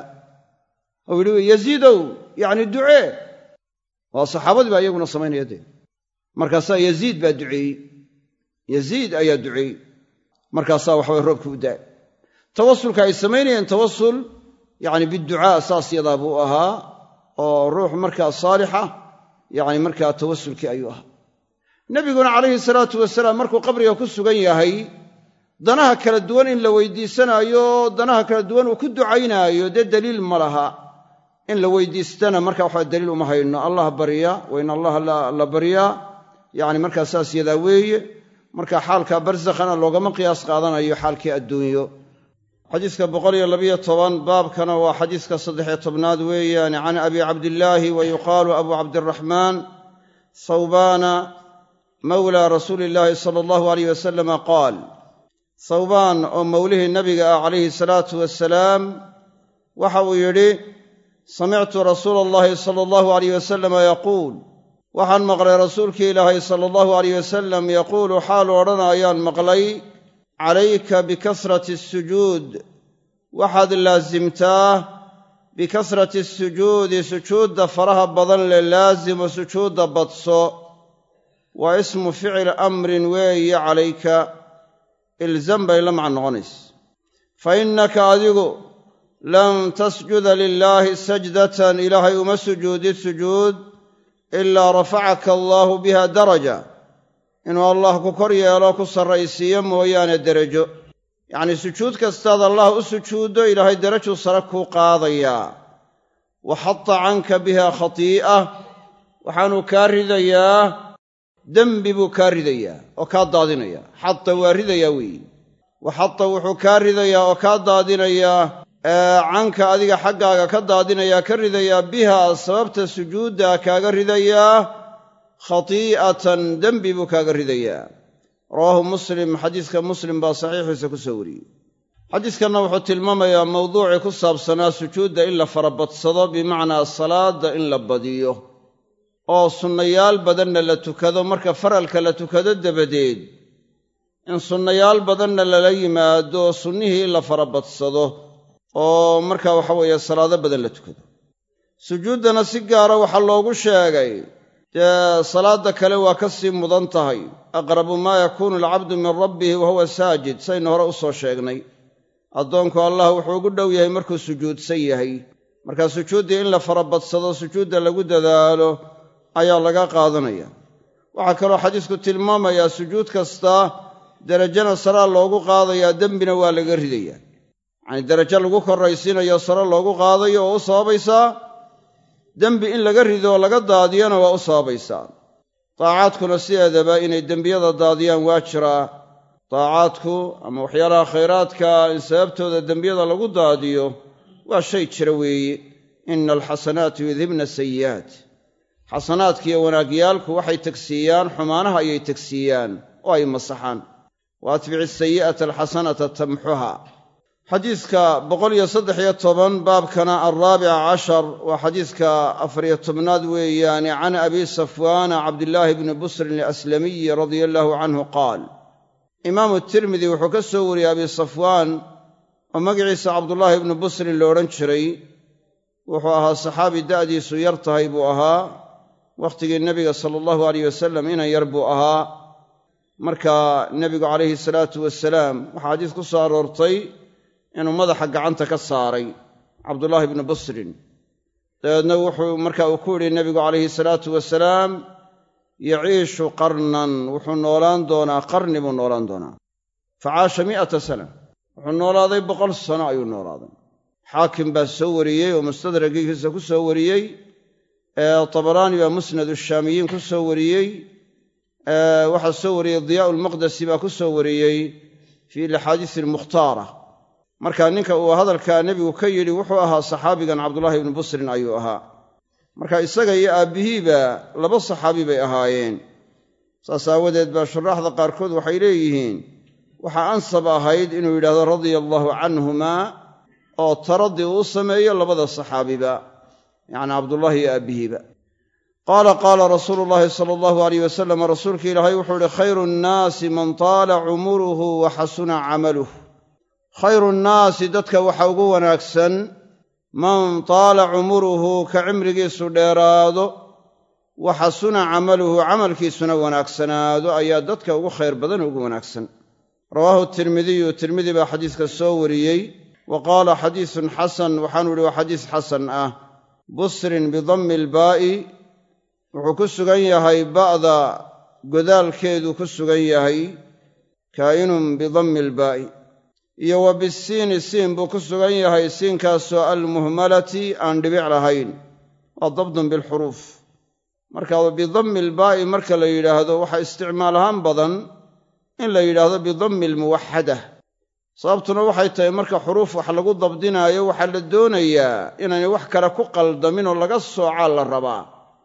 oo yidhi yaziidow yacni ducee waa saxaabadii baa iyaguna samaynaya dee markaasaa yaziid baa duceeyey yaziid ayaa duceeyey markaasaa waxaway roobkii u daa'ay tawasulka ay samaynayeen tawasul yacni biducaa saas yadaa buu ahaa oo ruux markaa saalixa yacni markaa tawasulkii ayuu ahaa nebiguna calayhi salaatu wasalaam markuu qabriga ku sugan yahay danaha kala duwan in la weydiisanaayo danaha kala duwan uu ku ducaynaayo dee daliil ma laha in la weydiistana marka waxa daliil uma hayno allah barya wa in allaha la baryaa yacni markaa saas yadaa weeye marka xaalka barsakhana loogama qiyaas qaadanayo xaalkii adduunyo xadiiska boqoliyo labiyo toban baabkana waa xadiiska saddexiyo tobnaad weeyaan can abi cabdillaahi wa yuqaalu abu cabdiraxmaan thawbaana mawlaa rasuuli illaahi sala allahu alayh wasalama qaal thawbaan oo mowlihii nabiga ah calayhi salaatu wasalaam waxa uu yidhi samictu rasuula allahi sala allahu alayh wasalama yaquul waxaan maqlay rasuulkii ilaahay sala allahu alayh wasalam yaquulu xaalu odhanayaan maqlay calayka bikasrati asujuud waxaad laasimtaa bikasrati asujuudi sujuudda faraha badan le laasimo sujuudda badso waa ismu ficil amrin weeye calayka ilzam bay la macan noqonaysa fa innaka adigu lam tasjuda lilaahi sajdatan ilaahay uma sujuudid sujuud ilaa rafacaka allaahu biha daraja inuu allah ku kor yeelo ku sarraysiiyo mooyaane derajo yacnii sujuud kastaad allah u sujuuddo ilaahay derajuu sare kuu qaadayaa wa xata canka biha khatii'a waxaanuu kaa ridayaa dembi buu kaa ridayaa oo kaa daadinayaa xata waa ridayaa weeye wa xata wuxuu kaa ridayaa oo kaa daadinayaa canka adiga xaggaaga ka daadinayaa ka ridayaa biha sababta sujuudda kaaga ridayaa khatii'atan dembi buu kaaga ridayaa rawaahu muslim xadiiska muslim baa saxiixiisa ku soo wariyey xadiiskanna wuxuu tilmaamayaa mawduucii ku saabsanaa sujuudda in la farabadsado bimacnaa salaadda in la badiyo oo sunnayaal badanna la tukado marka faralka la tukado dabadeed in sunnayaal badanna lala yimaado sunnihii in la farabadsado oo marka waxa weeye salaado badan la tukado sujuuddana si gaara waxaa loogu sheegay dee salaadda kale waa ka sii mudan tahay aqrabu maa yakuunu alcabdu min rabbihi wa huwa saajid saynu hore u soo sheegnay addoonku allah wuxuu ugu dhow yahay markuu sujuudsan yahay markaa sujuuddii in la farabadsado sujuudda lagu dadaalo ayaa laga qaadanaya waxaa kaloo xadiisku tilmaamayaa sujuud kasta derajana saraa loogu qaadayaa dembina waa laga ridayaa yacanii derajo lagu korraysiinayo sare loogu qaadayo oo u sababaysaa dembi in laga rido oo laga daadiyana waa u sababaysaa daacaadkuna sideedaba inay dembiyada daadiyaan waa jiraa daacaadku ama waxyaalaha khayraadka in sababtooda dembiyada lagu daadiyo waa shay jira weeye ina alxasanaatu yudhibna sayi'aat xasanaadkiiyo wanaagyaalku waxay tegsiiyaan xumaanaha ayay tegsiiyaan oo ay masaxaan wa atbici sayi'ata alxasanata tamxuha xadiiska boqoliyo saddex iyo toban baabkana alraabica cashar waa xadiiska afariyo tobnaad weeyaane can abi safwaana cabdillaahi bni busrin alaslamiyi radia allahu canhu qaal imaamu tirmidi wuxuu ka soo wariyey abi safwaan oo magaciisa cabdullaahi ibnu busrin la odhan jiray wuxuu ahaa saxaabi da'diisu yar tahay buu ahaa wakhtigii nebiga sala allahu alayh wasalam inan yar buu ahaa marka nebigu calayhi salaatu wasalaam waxaa xadiis ku soo aroortay inuu madaxa gacanta ka saaray cabdullaahi ibnu busrin dabeedna wuxuu marka uu ku yidhi nebigu calayhi salaatu wasalaam yaciishu qarnan wuxuu noolaan doonaa qarni buu noolaan doonaa fa caasha mi'ata sana wuxuu noolaaday boqol sano ayuu noolaaday xaakim baa soo wariyey oo mustadragigiisa ku soo wariyey tabaraani baa musnad ushaamiyiin ku soo wariyey waxaa soo wariyey diyaa'u lmaqdesi baa ku soo wariyey fii alaxaadiisi almukhtaara marka ninka uu hadalkaa nebigu ka yidhi wuxuu ahaa saxaabigan cabdullaahi ibnu busrin ayuu ahaa marka isaga iyo aabbihiiba laba saxaabi bay ahaayeen saas aawadeed baa shuraaxda qaarkood waxay leeyihiin waxaa ansab ahayd inuu yidhahdo radia allaahu canhumaa oo taraddi uu sameeyo labada saxaabiba yacni cabdullaahi iyo aabbihiiba qaala qaala rasuulu llaahi sala allahu alayh wasalam rasuulka ilaahay wuxuu ihi khayru nnaasi man taala cumuruhu wa xasuna camaluh khayru nnaasi dadka waxa ugu wanaagsan man taala cumuruhu ka cimrigiisu dheeraado wa xasuna camaluhu camalkiisuna wanaagsanaado ayaa dadka ugu khayr badan ugu wanaagsan rawaahu tirmidiyu tirmidi baa xadiiska soo wariyey wa qaala xadiisun xasan waxaanu ihi waa xadiis xasan ah busrin bidammi ilbaa'i wuxuu ku sugan yahay ba'da godaalkeedu ku sugan yahay kaa'inun bidammi ilbaa'i iyo wa bisiini siin buu ku sugan yahay siinkaasoo almuhmalati aan dhibic lahayn waa dabdun bilxuruuf marka bidammi ilbaa'i marka la yidhaahdo waxaa isticmaal ahaan badan in la yidhaahdo bidammi almuwaxada sababtuna waxay tahay marka xuruuf wax lagu dabdinaayo waxaa la doonayaa inaynay wax kale ku qaldamin oo laga soocaa la rabaa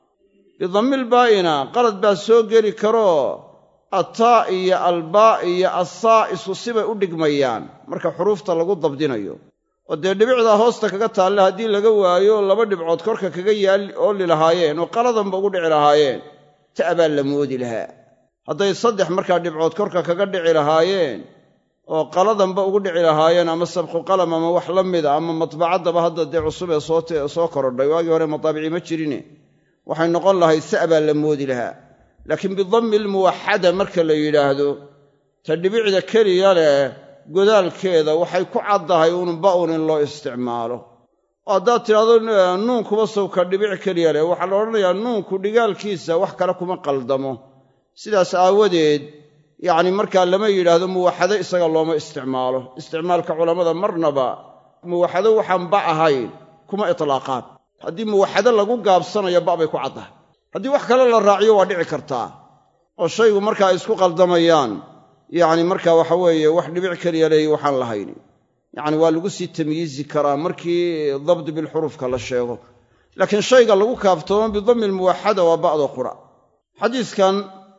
bidammilbaa'ina qalad baa soo geli karoo attaa iyo albaa iyo assaa isu sibay u dhigmayaan marka xuruufta lagu dabdinayo oo dee dhibicdaa hoosta kaga taalle haddii laga waayo laba dhibcood korka kaga yaal ooli lahaayeen oo qaladanba ugu dhici lahaayeen ta' baa la moodi lahaa hadday saddex markaa dhibcood korka kaga dhici lahaayeen oo qaladanba ugu dhici lahaayeen ama sabqu qalam ama wax la mida ama matbacaddaba hadda dee cusub ee soo korodhay waagii hore mataabici ma jirine waxay noqon lahayd sa' baa la moodi lahaa laakiin bidammi almuwaxada marka la yidhaahdo ta dhibicda keliya leh godaalkeeda waxay ku caddahay uun ba'un in loo isticmaalo oo haddaad tidhahdo nuunkuba sawka dhibic keliya leh waxaa la odhanayaa nuunku dhigaalkiisa wax kale kuma qaldamo sidaas aawadeed yacni markaa lama yidhaahdo muwaxado isaga looma isticmaalo isticmaalka culammada marnaba muwaxado waxaan ba ahayn kuma itlaaqaan haddii muwaxado lagu gaabsanayo ba bay ku caddahay haddii wax kale la raaciyo waa dhici kartaa oo shaygu markaa ay isku qaldamayaan yacni marka waxa weeye wax dhibic keliya leeyi waxaan lahayn yacni waa lagu sii tamyiizi karaa markii dabdi bilxuruufka la sheego laakiin shayga lagu kaaftoomo bidammi almuwaxada waa ba'do qura xadiiskan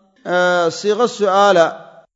siiqo su'aala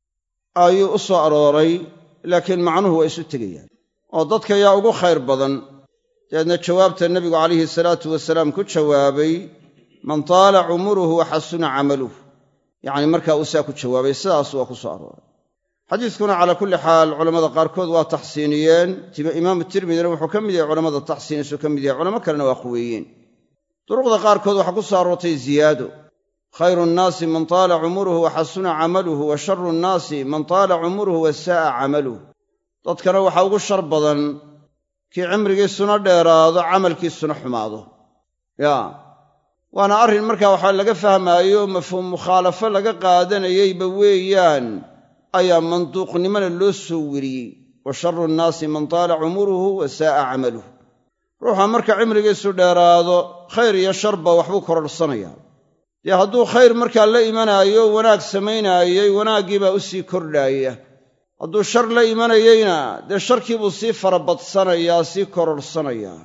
ayuu u soo arooray laakiin macnuhu waa isu tegayaan oo dadka yaa ugu khayr badan dabeedna jawaabta nebigu calayhi salaatu wasalaam ku jawaabay man taala cumuruhu wa xasuna camaluh yacni markaa uu saa ku jawaabay sidaas waa ku soo arooray xadiiskuna calaa kulli xaal culammada qaarkood waa taxsiiniyeen imaamu tirmidina wuxuu ka mid yahay culammada taxsiinisu ka mid yahay culamo kalena waa quweeyeen duruqda qaarkood waxaa ku soo aroortay ziyaado khayru nnaasi man taala cumuruhu wa xasuna camaluhu wa sharu nnaasi man taala cumuruhu wa saa'a camaluh dadkana waxaa ugu shar badan kii cimrigiisuna dheeraado camalkiisuna xumaado yaa waana arrin markaa waxaa laga fahmaayo mafhuum mukhaalafo laga qaadanayeyba weeyaan ayaa manduuqnimona loo soo weriyey wa sharu nnaasi man taala cumuruhu wa saa'a camaluh ruuxa marka cimrigiisu dheeraado khayr iyo sharba waxbuu kororhsanayaa dee hadduu khayr markaa la imanaayo wanaag samaynaayey wanaaggii baa u sii kordhaaya hadduu shar la imanayeyna dee sharkii buu sii farabadsanayaa sii kororhsanayaa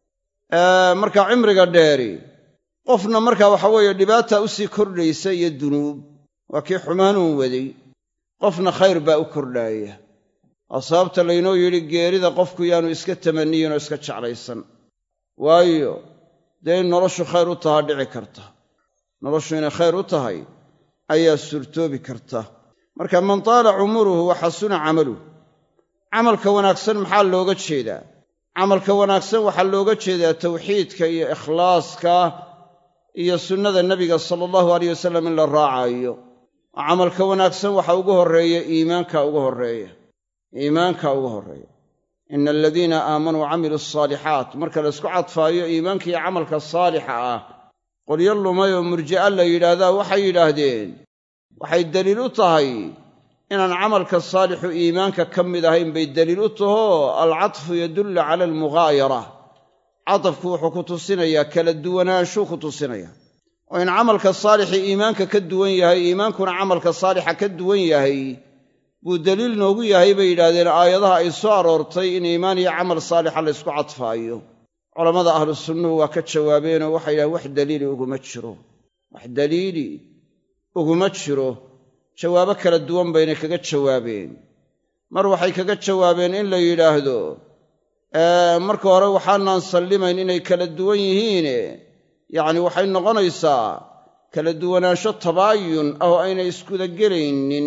marka cimriga dheeri qofna marka waxa weeye dhibaata u sii kordhaysa iyo dunuub waa kii xumaanuun waday qofna khayr baa u kordhaaya waa sababta laynoo yidhi geerida qofku yaanu iska tamanniyin oo iska jeclaysan waayo dee in noloshu khayr u tahaa dhici karta noloshu inay khayr u tahay ayaa suurtoobi karta marka man taala cumuruhu wa xasuna camaluh camalka wanaagsan maxaa looga jeedaa camalka wanaagsan waxaa looga jeedaa tawxiidka iyo ikhlaaska iyo sunnada nebiga sala allahu alayh wasalam in la raacayo oo camalka wanaagsan waxa ugu horreeya iimaanka ugu horreeya iimaanka ugu horreeya ina aladiina aamanuu camiluu asaalixaat marka laysku cadfaayo iimaanka iyo camalka saalixa ah qolyo lumay oo murji'a la yidhaahdaa waxay yidhaahdeen waxay deliil u tahay inaan camalka saalixu iimaanka ka mid ahayn bay deliil u tahoo alcatfu yadullu cala almughaayara cadafku wuxuu ku tusinayaa kala duwanaanshuu ku tusinayaa oo in camalka saalixii iimaanka ka duwan yahay iimaankuna camalka saalixa ka duwan yahay buu deliil noogu yahay bay yidhaahdeen aayadaha ay soo aroortay in iimaan iyo camal saalixa laysku cadfaayo culammada ahlu sunnuhu waa ka jawaabeenoo waxay yidhahdeen wax daliili uguma jiro wax daliili uguma jiro jawaabo kala duwan baynay kaga jawaabeen mar waxay kaga jawaabeen in la yidhaahdo marka hore waxaanaan sallimayn inay kala duwan yihiine yacni waxay noqonaysaa kala duwanaansho tabaayun ah oo aynay iskudagelaynin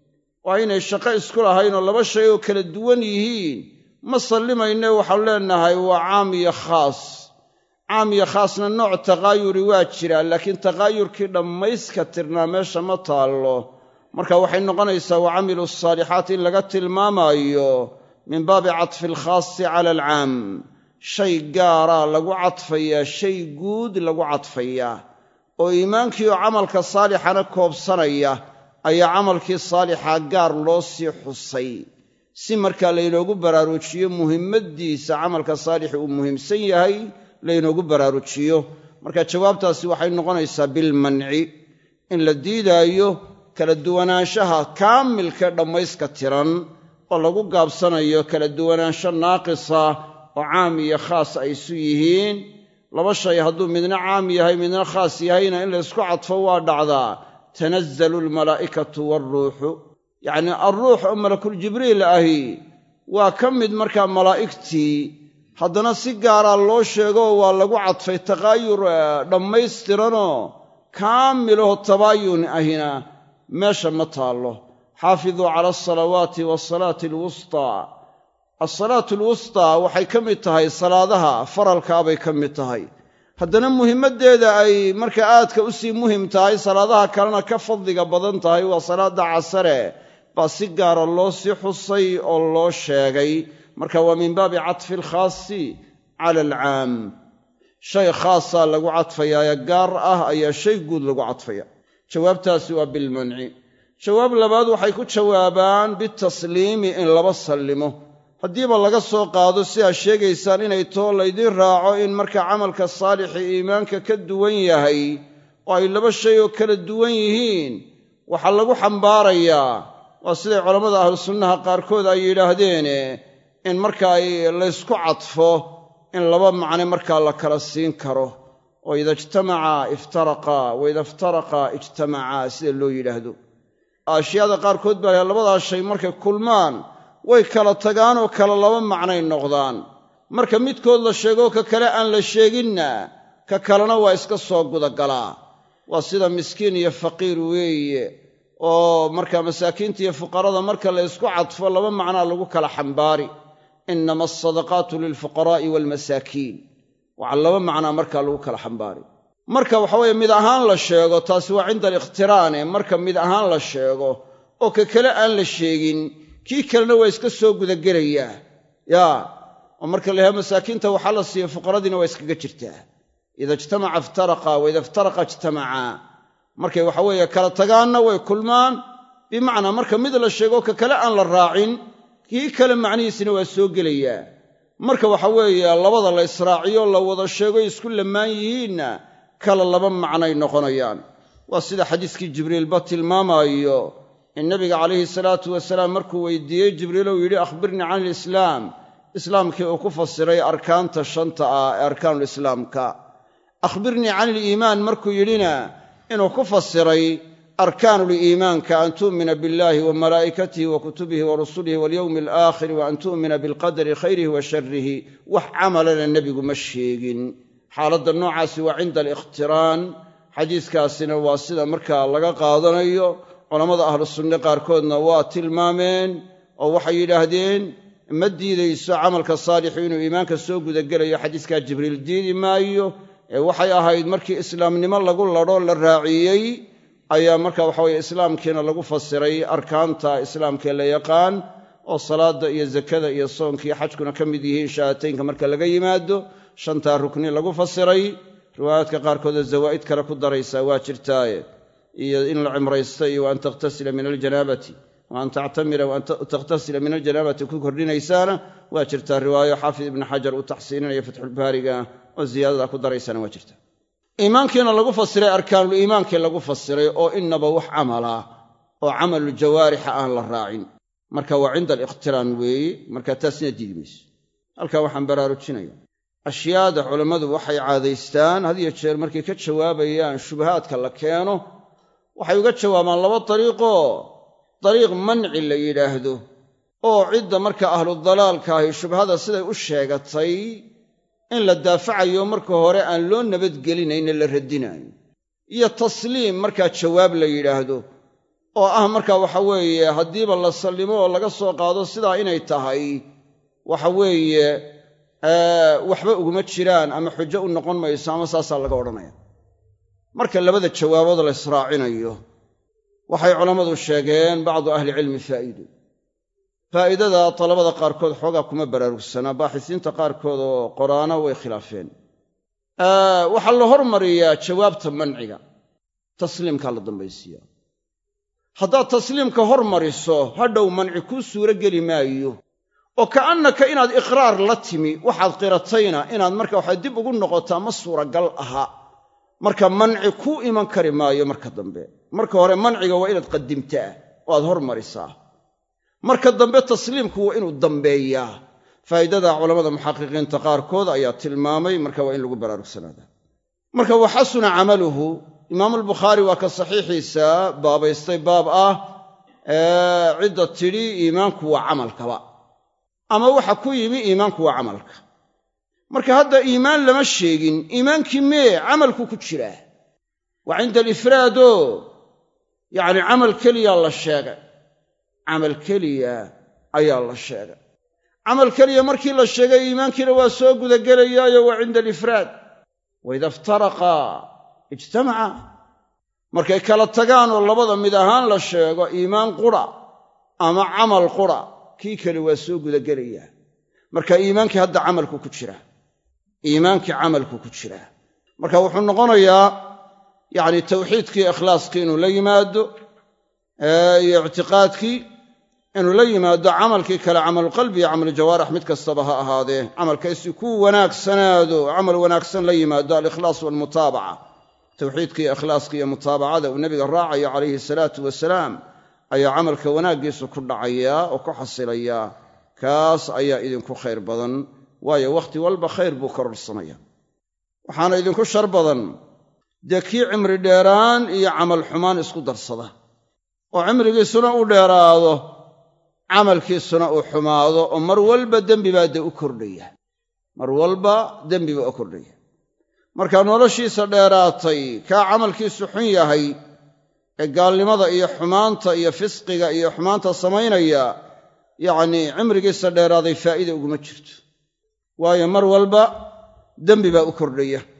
oo aynay shaqo isku lahayn oo laba shay oo kala duwan yihiin ma sallimayne waxaanu leenahay waa caam iyo khaas caam iyo khaasna nooc taqaayuri waa jiraa laakiin taqaayurkii dhammayska tirnaa meesha ma taallo marka waxay noqonaysaa wa camilu asaalixaat in laga tilmaamaayo min baabi catfi alkhaasi cala alcaam shay gaaraa lagu cadfayaa shay guud lagu cadfayaa oo iimaankii oo camalka saalixana koobsanaya ayaa camalkii saalixa gaar loo sii xusay si markaa laynoogu baraarujiyo muhimmaddiisa camalka saalixi uu muhiimsan yahay laynoogu baraarujiyo marka jawaabtaasi waxay noqonaysaa bilmanci in la diidaayo kala duwanaanshaha kaamilka dhammayska tiran oo lagu gaabsanayo kala duwanaansho naaqisa oo caam iyo khaas ay isu yihiin laba shay hadduu midna caam yahay midna khaas yahayna in laysku cadfo waa dhacdaa tanazzalu almalaa'ikatu waaruuxu yacnii alruux oo malakuljibriil ahi waa ka mid markaa malaa'igtii haddana si gaaraa loo sheegoo waa lagu cadfay taqaayur dhammaystiranoo kaamilaho tabaayun ahina meesha ma taallo xaafiduu cala alsalawaati waasalaati alwustaa alsalaatu alwustaa waxay ka mid tahay salaadaha faralkaabay ka mid tahay haddana muhimmaddeeda ay marka aadka u sii muhim tahay salaadaha kalena ka fadliga badan tahay waa salaadda casare baa si gaara loo sii xusay oo loo sheegay marka waa min baabi catfi alkhaasi cala alcaam shay khaasaa lagu cadfayaa ee gaar ah ayaa shay guud lagu cadfaya jawaabtaasi waa bilmanci jawaab labaad waxay ku jawaabaan bitasliimi in laba sallimo haddiiba laga soo qaado si aad sheegaysaan inay too laydiin raaco in marka camalka saalixi iimaanka ka duwan yahay oo ay laba shay oo kala duwan yihiin waxaa lagu xambaarayaa waa siday culammada ahlu sunnaha qaarkood ay yidhaahdeene in marka ay laysku cadfo in laba macne markaa la kala siin karo oo ida ijtamacaa iftaraqaa wa ida iftaraqaa ijtamacaa sida loo yidhaahdo ashyaada qaarkood baa laha labadaas shay markay kulmaan way kala tagaan oo kala laba macnay noqdaan marka midkood la sheegoo ka kale aan la sheeginna ka kalena waa iska soo gudagalaa waa sida miskiin iyo faqiir weeye oo marka masaakiinta iyo fuqarada marka la ysku cadfo laba macnaa lagu kala xambaari innama asadaqaatu lilfuqaraa'i waalmasaakiin waxaa laba macnaa markaa lagu kala xambaari marka waxa weeye mid ahaan la sheego taasi waa cinda aliqhtiraane marka mid ahaan la sheego oo ka kale aan la sheegin kii kalena waa iska soo gudagelayaa yaa oo marka la yahay masaakiinta waxaa la siiya fuqaradiina waa iskaga jirtaa ida ijtamaca iftaraqa wa ida iftaraqa ijtamacaa markay waxa weeye kala tagaanna way kulmaan bimacnaa marka mid la sheego ka kale aan la raacin kii kale macnihiisina waa soo gelayaa marka waxa weeye labada la israaciyo la wada sheego isku lamaan yihiinna kala laba macnay noqonayaan waa sida xadiiskii jibriilba tilmaamaayo in nabiga calayhi salaatu wasalaam markuu weydiiyey jibriil uu yidhi akhbirnii can ilislaam islaamkii uu ku fasiray arkaanta shanta ah ee arkaanulislaamka akhbirnii can iliimaan markuu yidhina inuu ku fasiray arkaanuliimaanka an tu'mina billahi wa malaa'ikatihi wa kutubihi wa rusulihi walyowmi alaakhiri wa an tu'mina bilqadari khayrihi wa sharrihi wax camalana nebigu ma sheegin xaaladda noocaasi waa cinda alikhtiraan xadiiskaasina waa sida markaa laga qaadanayo culammada ahlu sunne qaarkoodna waa tilmaameen oo waxay yidhaahdeen ma diidayso camalka saalixu inuu iimaanka soo gudagelayo xadiiskaa jibriil diidi maayo ee waxay ahayd markii islaamnimo lagu ladho la raaciyey ayaa marka waxaweye islaamkiina lagu fasiray arkaanta islaamkee la yaqaan oo salaadda iyo zakada iyo soonkiiyo xajkuna ka mid yihiin shahaataynka marka laga yimaado shantaa rukni lagu fasiray riwaayaadka qaarkoodoo zawaa'id kale ku daraysaa waa jirtaaye iyo in la cimraysto iyo wa an takhtasila min aljanaabati wa an tactamira wa an takhtasila min aljanaabati ku kordhinaysaana waa jirtaa riwaayo xaafid ibni xajar uu taxsiininayo fatxulbaariga oo ziyaadada ku daraysana waa jirta iimaankiina lagu fasiray arkaanuliimaankii lagu fasiray oo innaba wax camala oo camalu jawaarixa aan la raacin marka waa cinda alikhtiraan weeye marka taasina diidi mayso halkaa waxaan baraarujinaya ashyaada culammadu waxay caadaystaan had iyo jeer markay ka jawaabayaan shubahaadka la keeno waxay uga jawaabaan laba dariiqoo dariiq manci la yidhaahdo oo cidda marka ahludalaalka ahi shubhada siday u sheegatay in la daafacayo marka hore aan loo nabadgelinayne la radinayo iyo tasliim markaa jawaab la yidhaahdo oo ah marka waxa weeye haddiiba la sallimo oo laga soo qaado sidaa inay tahay waxa weeye waxba uguma jiraan ama xujo u noqon mayso ama saasaa laga odhanaya marka labada jawaabood la israacinayo waxay culammadu sheegeen bacdu ahlicilmi faa'iido faa'idada talabada qaarkood xoogaa kuma baraarugsanaa baaxisiinta qaarkood oo qoraana way khilaafeen waxaa la hormariyaa jawaabta manciga tasliimkaa la dambaysiiya haddaad tasliimka hormariso hadhow manci kuu suuro geli maayo oo ka'annaka inaad iqraar la timi waxaad qiratayna inaad marka waxa dib ugu noqotaa ma suuragal aha marka manci kuu iman kari maayo marka dambe marka hore manciga waa inaad qadimtaa oo aad hormarisaa marka dambe tasliimku waa inuu dambeeyaa faa'idada culammada muxaqiqiinta qaarkood ayaa tilmaamay marka waa in lagu baraarugsanaada marka wa xasuna camaluhu imaamulbukhaari waa ka saxiixiisa baabaystay baab ah cidda tidhi iimaanku waa camalkaba ama waxa ku yimi iimaanku waa camalka marka hadda iimaan lama sheegin iimaankii mee camalku ku jiraa waa cinda alifraado yacni camal keliyaa la sheegay camal keliya ayaa la sheegay camal keliya markii la sheegay iimaankiina waa soo gudagelayaayo waa cinda alifraad wa ida iftaraqaa ijtamaca markay kala tagaan oo labada mid ahaan la sheego iimaan qura ama camal qura kii kale waa soo gudagelayaa marka iimaankii hadda camalku ku jiraa iimaankii camalku ku jiraa marka wuxuu noqonayaa yacni tawxiidkii ikhlaaskii inuu la yimaado iyo ictiqaadkii inuu la yimaado camalkii kale camaluqalbi iyo camalujawaarix mid kastaba ha ahaadee camalkaysi ku wanaagsanaado camal wanaagsan la yimaado alikhlaas waalmutaabaca tawxiidka iyo ikhlaaska iyo mutaabacada uu nebiga raacayo calayhi salaatu wasalaam ayaa camalka wanaaggiisu ku dhacayaa oo ku xasilayaa kaas ayaa idinku khayr badan waayo wakhti walba khayr buu kororsanaya waxaana idinku shar badan dee kii cimri dheeraan iyo camal xumaan isku darsada oo cimrigiisuna u dheeraado camalkiisuna uu xumaado oo mar walba dembi baa dee u kordhaya mar walba dembi baa u kordhaya markaa noloshiisa dheeraatay kaa camalkiisu xun yahay ee gaalnimada iyo xumaanta iyo fisqiga iyo xumaanta samaynaya yacnii cimrigiisa dheeraaday faa'iida uguma jirto waayo mar walba dembi baa u kordhaya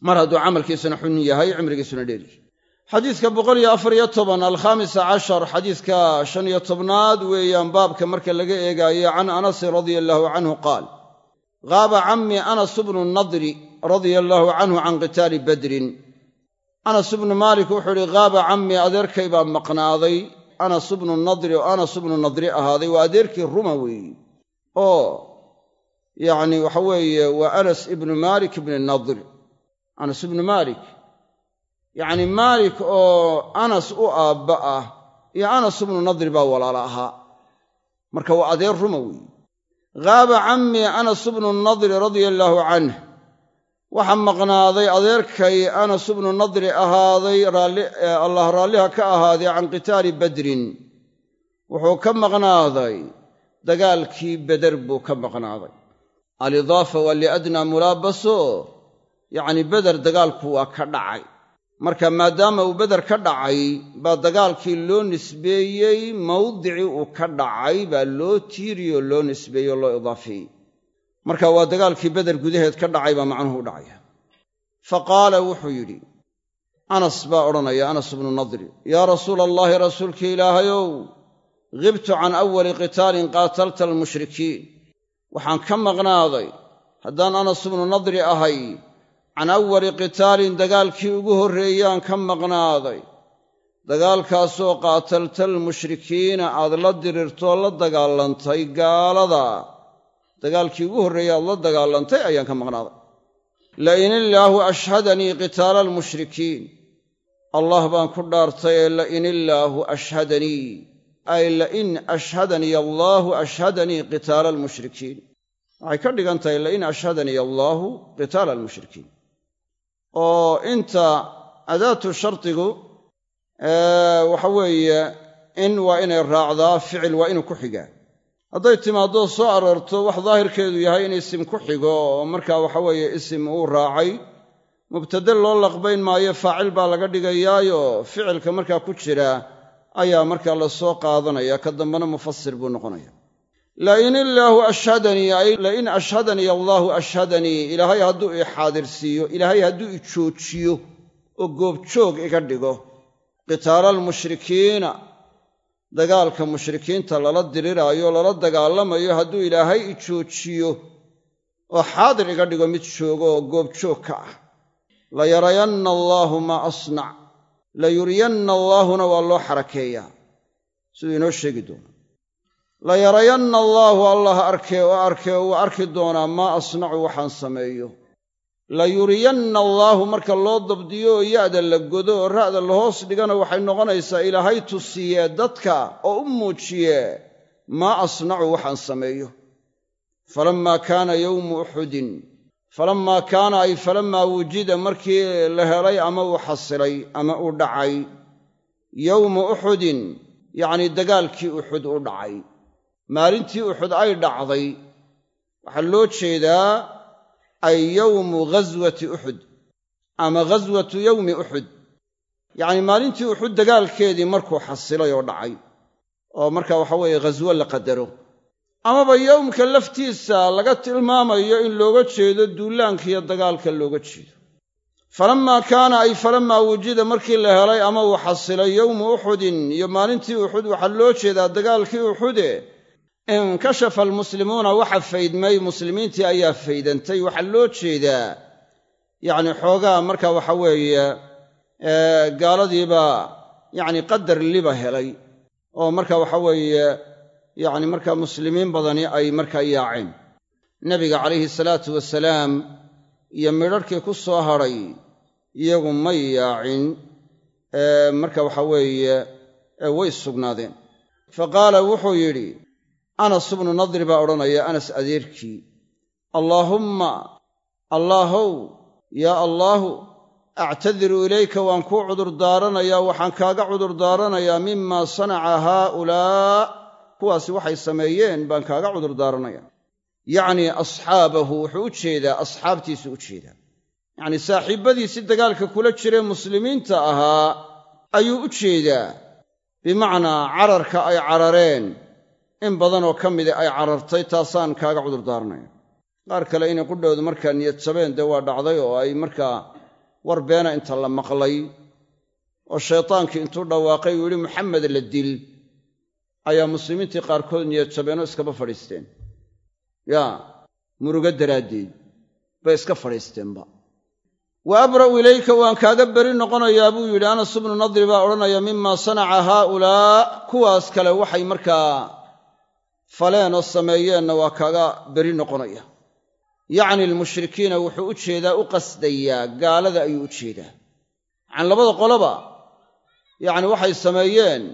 mar hadduu camalkiisuna xun yahay cimrigiisuna dheeryahy xadiidka boqol iyo afar iyo toban alkhamisa cashar xadiidka shan iyo tobnaad weeyaan baabka marka laga eegaayo can anasin radia allaahu canhu qaal gaaba cammi anas bnu nadri radia allaahu canhu can qitaali badrin anas ibnu maalik wuxuu ihi gaaba cammi adeerkay baa maqnaaday anas ibnu nadri oo anas ibnu nadri ahaaday waa adeerkii ruma weeye oo yacni waxa weeye waa anas ibnu maalik ibni nadr anas ibnu maalik yacni maalik oo anas u aabba ah iyo anas ibnu nadri baa walaala ahaa marka waa adeer ruma weeye gaaba cammi anas ibnu nadri radia allaahu canh waxaa maqnaaday adeerkay anas ibnu nadri ahaaday allah raalliha ka ahaaday can qitaali badrin wuxuu ka maqnaaday dagaalkii beder buu ka maqnaaday alidaafa waa liadnaa mulaabaso yacni beder dagaalku waa ka dhacay marka maadaama uu beder ka dhacay baa dagaalkii loo nisbeeyey mawdicii uu ka dhacay baa loo tiiriyoo loo nisbeeyey oo loo idaafeeyey marka waa dagaalkii beder gudaheed ka dhacay baa macnuhu u dhacaya fa qaala wuxuu yidhi anas baa odhanaya anas ibnu nadri yaa rasuula allaahi rasuulkii ilaahayow ghibtu can awali qitaalin qaatalta almushrikiin waxaan ka maqnaaday haddaan anas ibnu nadri ahay can awali qitaalin dagaalkii ugu horreeyaan ka maqnaaday dagaalkaasoo qaatalta almushrikiina aad la dirirtoo la dagaalantay gaalada dagaalkii ugu horreeyey aad la dagaalantay ayaan ka maqnaaday lain illaahu ashhadanii qitaala almushrikiin allah baan ku dhaartay ee lain illaahu ashhadanii ay lain ashhadanii allaahu ashhadanii qitaala almushrikiin waxay ka dhigan tahay lain ashhadanii allaahu qitaala almushrikiin oo inta adaatu shardigu waxa weeye in waa inay raacdaa ficil waa inuu ku xigaa hadday timaaddo soo aroorto wax daahirkeedu yahay in isim ku xigo oo markaa waxa weeye isim uu raacay mubtade loo laqbayn maayo faacil baa laga dhigayaayo ficilka markaa ku jira ayaa markaa la soo qaadanaya ka dambena mufasir buu noqonaya lain illaahu ashhadanii ay lain ashhadanii allaahu ashhadanii ilaahay hadduu i xaadirsiiyo ilaahay hadduu i joojiyo oo goobjoog iga dhigo qitaala almushrikiina dagaalka mushrikiinta lala diriraayo lala dagaalamayo hadduu ilaahay i joojiyo oo xaadir iga dhigo mid joogo oo goobjoog ka ah layarayanna allaahu maa asnac layuriyanna allaahuna waa loo xarakeeyaa siduu inoo sheegi doono layarayanna allaahu allah arkee oo arkee uu arki doonaa maa asnacu waxaan sameeyo layuriyanna allaahu marka loo dabdiyo oo ya'da la godo oo ra'da la hoos dhigana waxay noqonaysaa ilaahay tusiyee dadka oo u muujiye maa asnacu waxaan sameeyo falammaa kaana yowmu uxudin falammaa kaana ay falammaa wujida markii la helay ama uu xasilay ama uu dhacay yowmu uxudin yacnii dagaalkii uxud u dhacay maalintii uxud ay dhacday waxaa loo jeedaa ay yowmu ghaswati uxud ama ghaswatu yowmi uxud yacnii maalintii uxud dagaalkeedii markuu xasilay oo dhacay oo marka waxa weeye ghaswo la qadaro amaba yowmka laftiisa laga tilmaamayo in looga jeedo duulaankiiyo dagaalka looga jeedo falammaa kaana ay falammaa wujida markii la helay ama uu xasilay yowmu uxudin iyo maalintii uxud waxaa loo jeedaa dagaalkii uxude inkashafa almuslimuuna waxa faydmay muslimiintii ayaa faydantay waxaa loo jeedaa yacni xoogaa marka waxa weeye gaaladiibaa yacni qadar liba helay oo marka waxa weeye yacni markaa muslimiin badani ay markaa yaaceen nebiga calayhi salaatu wasalaam iyo midharhkii ku soo hadhay iyagu may yaacin marka waxa weeye way sugnaadeen fa qaala wuxuu yidhi anas ibnu nadri baa odhanaya anas adeerkii allaahumma allaahow yaa allaahu actadiru ilayka waan kuu cudurdaaranayaa waxaan kaaga cudurdaaranayaa mimaa sanaca haaulaa kuwaasi waxay sameeyeen baan kaaga cudurdaaranaya yacnii asxaabahu wuxuu u jeedaa asxaabtiisu u jeedaa yacnii saaxiibbadiisi dagaalka kula jiree muslimiinta ahaa ayuu u jeedaa bimacnaa cararka ay carareen in badanoo ka mida ay carartay taasaan kaaga cudurdaaranaya qaar kale inay qudhoodu markaa niyad jabeen dee waa dhacday oo ay markaa war beena inta la maqlay oo shaytaankii intuu dhawaaqay uu yidhi maxamed la dil ayaa muslimiintii qaarkood niyad jabeenoo iskaba fadhiisteen yaa murugo daraaddeed bay iska fadhiisteenba wa abra'u ilayka waan kaaga beri noqonayaa buu yidhi anas ibnu nadri baa odhanaya mima sanaca haaulaa kuwaas kale waxay markaa faleen oo sameeyeenna waa kaaga beri noqonaya yacni almushrikiina wuxuu u jeedaa u qasdayaa gaalada ayuu u jeedaa yacani labada qoloba yacni waxay sameeyeen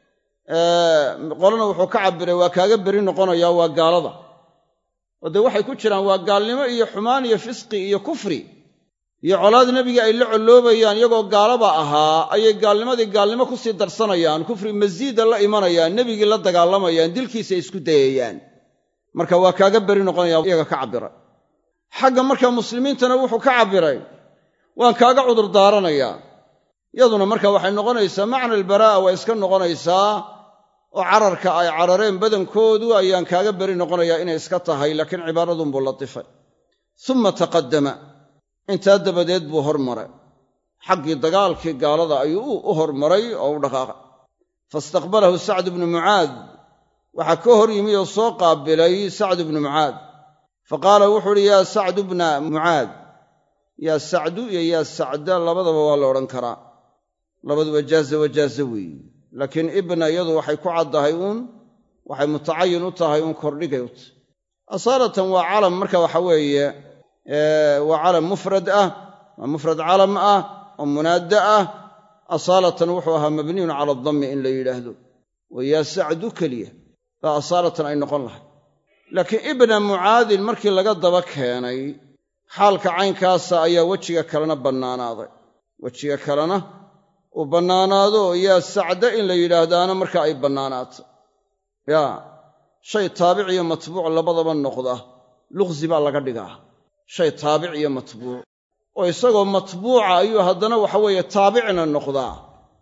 qolana wuxuu ka cabbiray waa kaaga beri noqonayaa waa gaalada oo dee waxay ku jiraan waa gaalnimo iyo xumaan iyo fisqi iyo kufri iyo colaad nebiga ay la colloobayaan iyagoo gaalaba ahaa ayay gaalnimadii gaalnimo ku sii darsanayaan kufri masiida la imanayaan nebigii la dagaalamayaan dilkiisa isku dayayaan marka waa kaaga beri noqonaya iyaga ka cabbiray xagga marka muslimiintana wuxuu ka cabbiray waan kaaga cudur daaranayaa yaduna marka waxay noqonaysaa macna albaraa'a waa iska noqonaysaa oo cararka ay carareen badankoodu ayaan kaaga beri noqonayaa inay iska tahay laakiin cibaaradunbuu latifay uma taqaddama intaa dabadeed buu hormaray xaggii dagaalkii gaalada ayuu u hormaray oo u dhaqaaqay faistaqbalahu sacd bnu mucaad waxaa ka hor yimi oo soo qaabilay sacd bnu mucaad fa qaala wuxuu uhi yaa sacdu bna mucaad yaa sacdu iyo yaa sacda labadaba waa la odhan karaa labaduba jaaza wajaaza weeye laakiin ibna iyadu waxay ku caddahay uun waxay mutacayin u tahay uun kordhigay u tahay asaalatan waa calam marka waxa weeye waa calam mufrad ah waa mufrad calam ah oo munaadda ah asaalatan wuxuu ahaa mabniyun cala adammi in la yidhaahdo wa yaa sacdu keliya baa asaalatan ay noqon lahay laakiin ibna mucaadin markii laga daba keenay xaalka caynkaasa ayaa wejiga kalena bannaanaaday wejiga kalena uu bannaanaado yaa sacda in la yidhaahdaana marka ay bannaanaato yaa shay taabic iyo matbuuc labadaba noqda luqsi baa laga dhigaa shay taabic iyo matbuuc oo isagoo matbuuca ayuu haddana waxa weeye taabicna noqdaa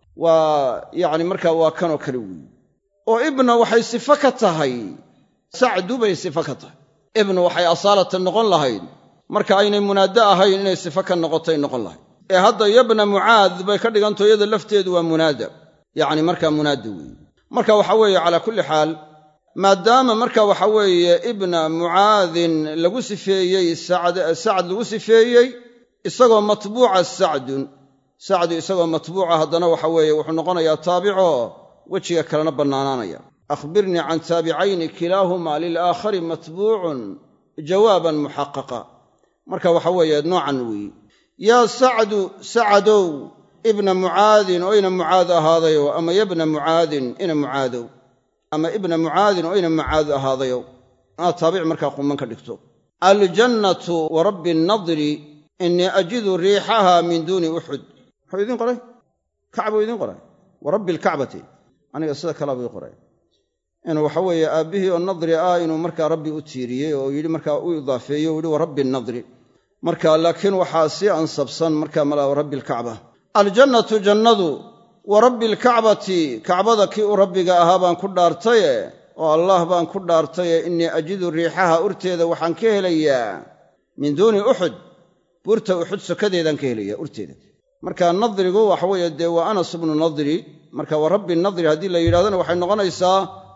waa yacni markaa waa kanoo kale weeye oo ibna waxay sifo ka tahay sacdu bay sifo ka tahay ibnu waxay asaalatan noqon lahayd marka aynay munaaddo ahayn inay sifo ka noqotay noqon lahayd ee hadda yabna mucaad bay ka dhiganto iyada lafteedu waa munaada yacni markaa munaada weeye marka waxa weeye calaa kulli xaal maadaama marka waxa weeye ibna mucaadin lagu sifeeyey sacd lagu sifeeyey isagoo matbuuca sacdun sacdu isagoo matbuuca haddana waxa weeye wuxuu noqonayaa taabico wejiga kalena bannaanaanaya akhbirnii can taabicayni kilaahumaa lilaakhari matbuucun jawaaban muxaqaqa marka waxa weeye noocan weeye yaa sacdu sacadow ibna mucaadin oo ina mucaad ahaadayow ama yabna mucaadin ina mucaadow ama ibna mucaadin oo ina mucaad ahaadayow inaad taabic markaa quman ka dhigto aljannatu wa rabbi nnadri innii ajidu riixaha min duuni uxud muxuu idiin qoray kacbuu idiin qoray wa rabbi alkacbati aniga sida kalabuu ii qoray inuu waxa weeye aabbihii oo nadri ah inuu markaa rabbi u tiiriyey oo yidhi markaa u idaafeeyey o yihi wa rabbi nnadri marka laakiin waxaa sii ansabsan marka mala rabbi alkacba aljannatu jannadu wa rabbi alkacbati kacbada kii u rabbiga ahaa baan ku dhaartaye oo allaah baan ku dhaartaye innii ajidu riixaha urteeda waxaan ka helayaa min duuni uxud buurta uxud sokadeedaan ka helayaa urteeda marka nadrigu waxa weeye dee waa anas ibnu nadri marka wa rabbi nadri haddii la yidhahdona waxay noqonaysaa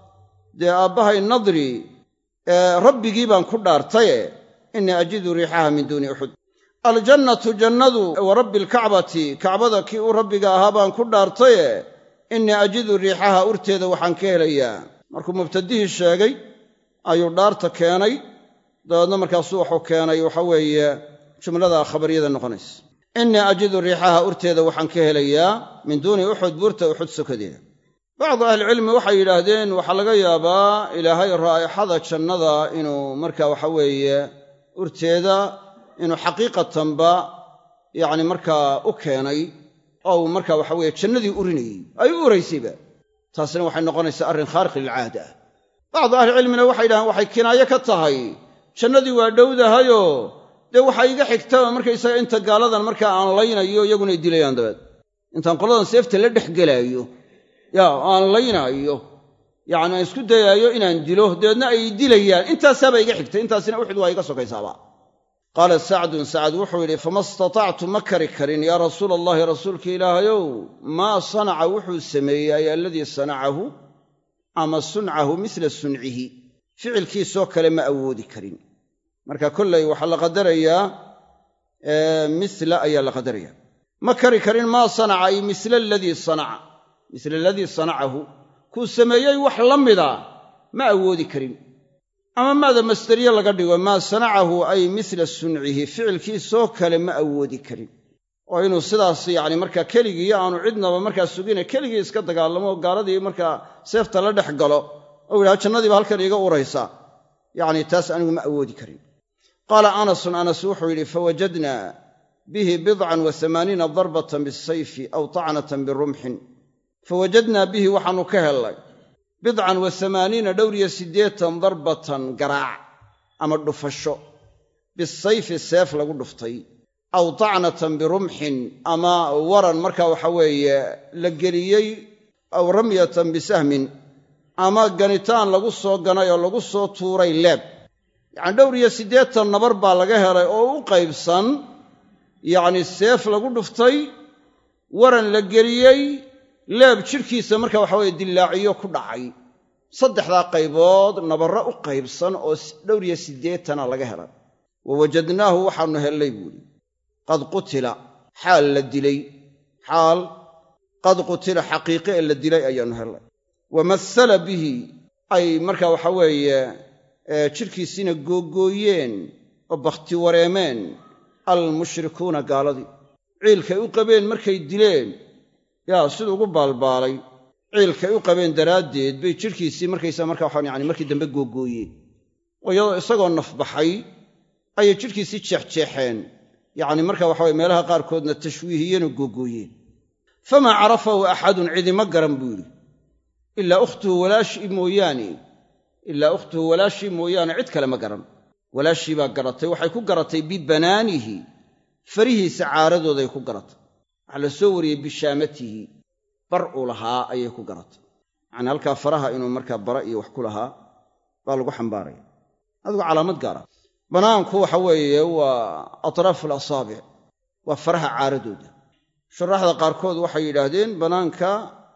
dee aabbahay nadri rabbigii baan ku dhaartaye innii ajidu riixaha min duuni uxud aljannatu jannadu wa rabbi alkacbati kacbada kii u rabbiga ahaa baan ku dhaartaye innii ajidu riixaha urteeda waxaan ka helayaa markuu mubtadihii sheegay ayuu dhaarta keenay dabeedna markaasuu wuxuu keenay waxa weeye jumlada khabariyada noqonaysa innii ajidu riixaha urteeda waxaan ka helayaa min duuni uxud buurta uxud sokadeeda bacdu ahlicilmi waxay yidhaahdeen waxaa laga yaabaa ilaahay raa'ixada jannada inuu marka waxa weeye urteeda inuu xaqiiqatanba yacni markaa u keenay oo uu marka waxa weeye jannadii urinayey ay u uraysayba taasina waxay noqonaysaa arrin khaariq lilcaada bacdu ahlicilmina waxay yidhahdeen waxay kinaaye ka tahay jannadii waa dhowdahayoo dee waxaa iga xigtaba markaysaga inta gaaladan markaa aan laynayo iyaguna ay dilayaan dabeed intaan qoladan seefta la dhex gelaayo yaa oo aan laynaayo yacni aan isku dayaayo inaan dilo dabeedna ay dilayaan intaasaaba iga xigtay intaasina uxud waa iga sokaysaaba qaala sacdun sacad wuxuu yidhi fama istatactu ma kari karin yaa rasuula allahi rasuulka ilaahayow maa sanaca wuxuu sameeyey ay aladii sanacahu ama suncahu mila suncihi ficilkiisoo kale ma awoodi karin marka kollay waxaa la qadarayaa mila ayaa la qadaraya ma kari karin maa sanaca ay mila aladii sanaca mila aladii sanacahu kuu sameeyey wax la mida ma awoodi karin ama maada masderiye laga dhigo maa sanacahu ay mila suncihi ficilkiisoo kale ma awoodi karin oo inuu sidaas yacni markaa keligii aanu cidnaba markaa sugina keligii iska dagaalamo gaaladii markaa seefta la dhex galo ou yidhaha jannadiiba halkan iiga uraysa yacni taas anigu ma awoodi karin qaala anasun anas wuxuu yidhi fawajadna bihi bidcan wa amaaniina darbatan bisayfi aw tacnatan birumxin fawajadnaa bihi waxaannu ka hellay bidcan wa amaaniina dhowr iyo siddeetan darbatan garaac ama dhufasho bisayfi seef lagu dhuftay aw tacnatan birumxin ama waran marka waxa weeye la geliyey aw ramyatan bisahmin ama ganitaan lagu soo ganay oo lagu soo tuuray leeb yacni dhowr iyo siddeetan nabar baa laga helay oo u qaybsan yacni seef lagu dhuftay waran la geliyey leeb jidhkiisa marka waxa weye dillaaciyo ku dhacay saddexdaa qaybood nabarro u qaybsan oo dhowr iyo siddeetana laga helay wa wajadnaahu waxaannu hellay buuhi qad qutila xaal la dilay xaal qad qutila xaqiiqe ee la dilay ayaannu hellay wa masala bihi ay marka waxa weeye jidhkiisiina googooyeen oo bakhti wareemeen almushrikuuna gaaladii ciilkay u qabeen markay dileen yaa siduu ugu baalbaalay ciilkay u qabeen daraaddeed bay jidhkiisii markaysaa marka waxaan yani markii dambe googooyeen oo iyadoo isagoo nafbaxay ayay jidhkiisii jeexjeexeen yacni marka waxa weye meelaha qaarkoodna tashwiihiyeenoo googooyeen famaa carafahu axadun cidima garan buu yidhi ilaa ukhtuhu walaashii mooyaane ilaa ukhtuhu walaashii mooyaane cid kale ma garan walaashii baa garatay waxay ku garatay bibanaanihi farihiisa caaradooday ku garatay waxaa la soo wariyey bishaamatihi bar uu lahaa ayay ku garatay yacni halkaa faraha inuu markaa bara iyo wax ku lahaa baa lagu xambaaraya adigu calaamad gaara banaanku waxa weeye waa atraafu alasaabic waa faraha caaradooda shuraaxda qaarkood waxay yidhaahdeen banaanka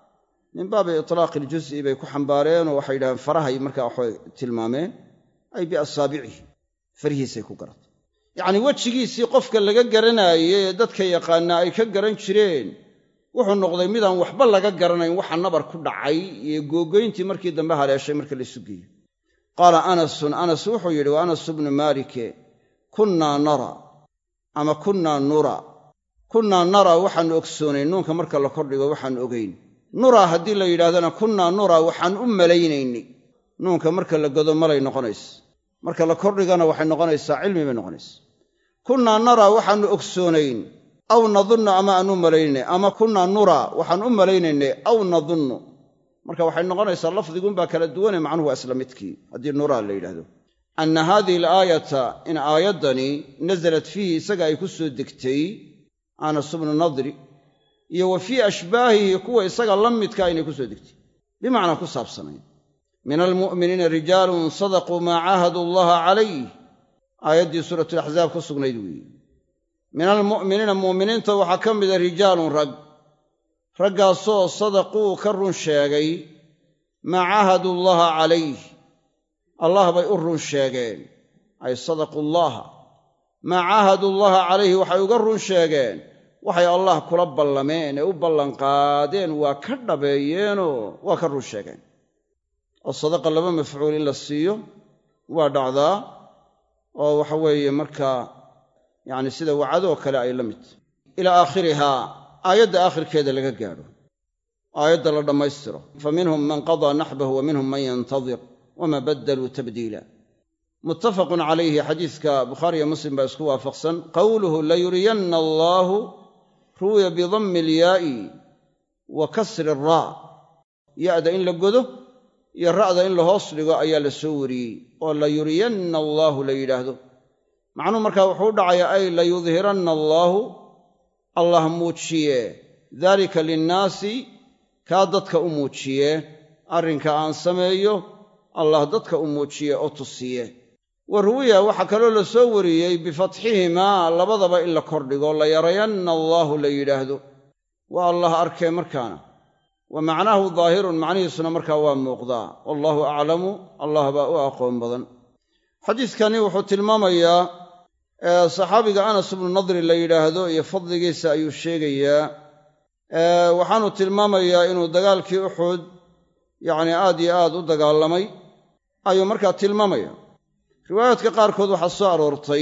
min baabi itlaaqi iljuz'i bay ku xambaareen oo waxay yidhahdeen farahay markaa waxay tilmaameen ay biasaabicihi farihiisay ku garatay yacnii wejigiisii qofka laga garanaayey ee dadka yaqaanaa ay ka garan jireen wuxuu noqday midaan waxba laga garanayn waxa nabar ku dhacay iyo googoyntii markii dambe haleeshay marka la isu geeyo qaala anasun anas wuxuu yidhi wa anas bnu maalike kunnaa nara ama kunnaa nura kunnaa nara waxaannu ogsoonayn nuunka marka la kordhigo waxaannu ogayn nura haddii la yidhahdana kunnaa nura waxaan u malaynaynay nuunka marka la godo malay noqonaysa marka la kordhigana waxay noqonaysaa cilmi bay noqonaysa kunnaa nara waxaannu ogsoonayn aw nadunnu ama aan u malaynay ama kunnaa nura waxaan u malaynaynay aw nadunnu marka waxay noqonaysaa lafdiguunbaa kala duwane macnuhu waa isla midkii haddii nuraa la yidhahdo anna haadihi alaayata in aayaddani nasalat fiihi isaga ay ku soo degtay anas bnu nadri iyo wa fii ashbaahihi kuwa isaga la midkaa inay ku soo degtay bimacnaa ku saabsanayn min almu'miniina rijaalun sadaquu maa caahadu allaha calayh aayaddii suuratulaxzaab ku sugnayd weeye min almu'miniina mu'miniinta waxaa ka mida rijaalun rag raggaasoo sadaquu ka run sheegay maa caahadu allaha calayh allah bay u run sheegeen ay sadaqu llaha maa caahadu llaha calayhi waxay uga run sheegeen waxay allah kula ballameen ee u ballanqaadeen waa ka dhabeeyeenoo waa ka run sheegeen oo sadaqa laba mafcuul in la siiyo waa dhacdaa oo waxa weeye markaa yacni sida wacadoo kale ay la mid ilaa aakhirihaa aayadda aakhirkeeda laga gaadho aayadda la dhammaystiro fa minhum man qadaa naxbahu wa minhum man yantadir wama baddaluu tabdiila muttafaqun calayhi xadiiska bukhaariyo muslim baa isku waafaqsan qowluhu layuriyanna allaahu ruwiya bidammi alyaa'i wa kasri raa ya'da in la godo iyo ra'da in la hoos dhigo ayaa la soo wariyey oo layuriyanna allaahu la yidhaahdo macnuhu markaa wuxuu u dhacayaa ay layudhiranna allaahu allah muujiye daalika linnaasi kaa dadka u muujiye arrinka aan sameeyo allah dadka u muujiye oo tusiye wa ruwiya waxaa kaloo la soo wariyey bifatxihimaa labadaba in la kordhigo la yarayanna allaahu la yidhaahdo waa allah arkee markaana wa macnaahu daahirun macnihiisuna markaa waa muuqdaa wallaahu aclamu allah baa u aqoon badan xadiidkani wuxuu tilmaamayaa saxaabiga anas ibnu nadri la yidhaahdo iyo fadligiisa ayuu sheegayaa waxaanu tilmaamayaa inuu dagaalkii uxud yacni aad iyo aad u dagaalamay ayuu markaa tilmaamaya riwaayaadka qaarkood waxaa soo aroortay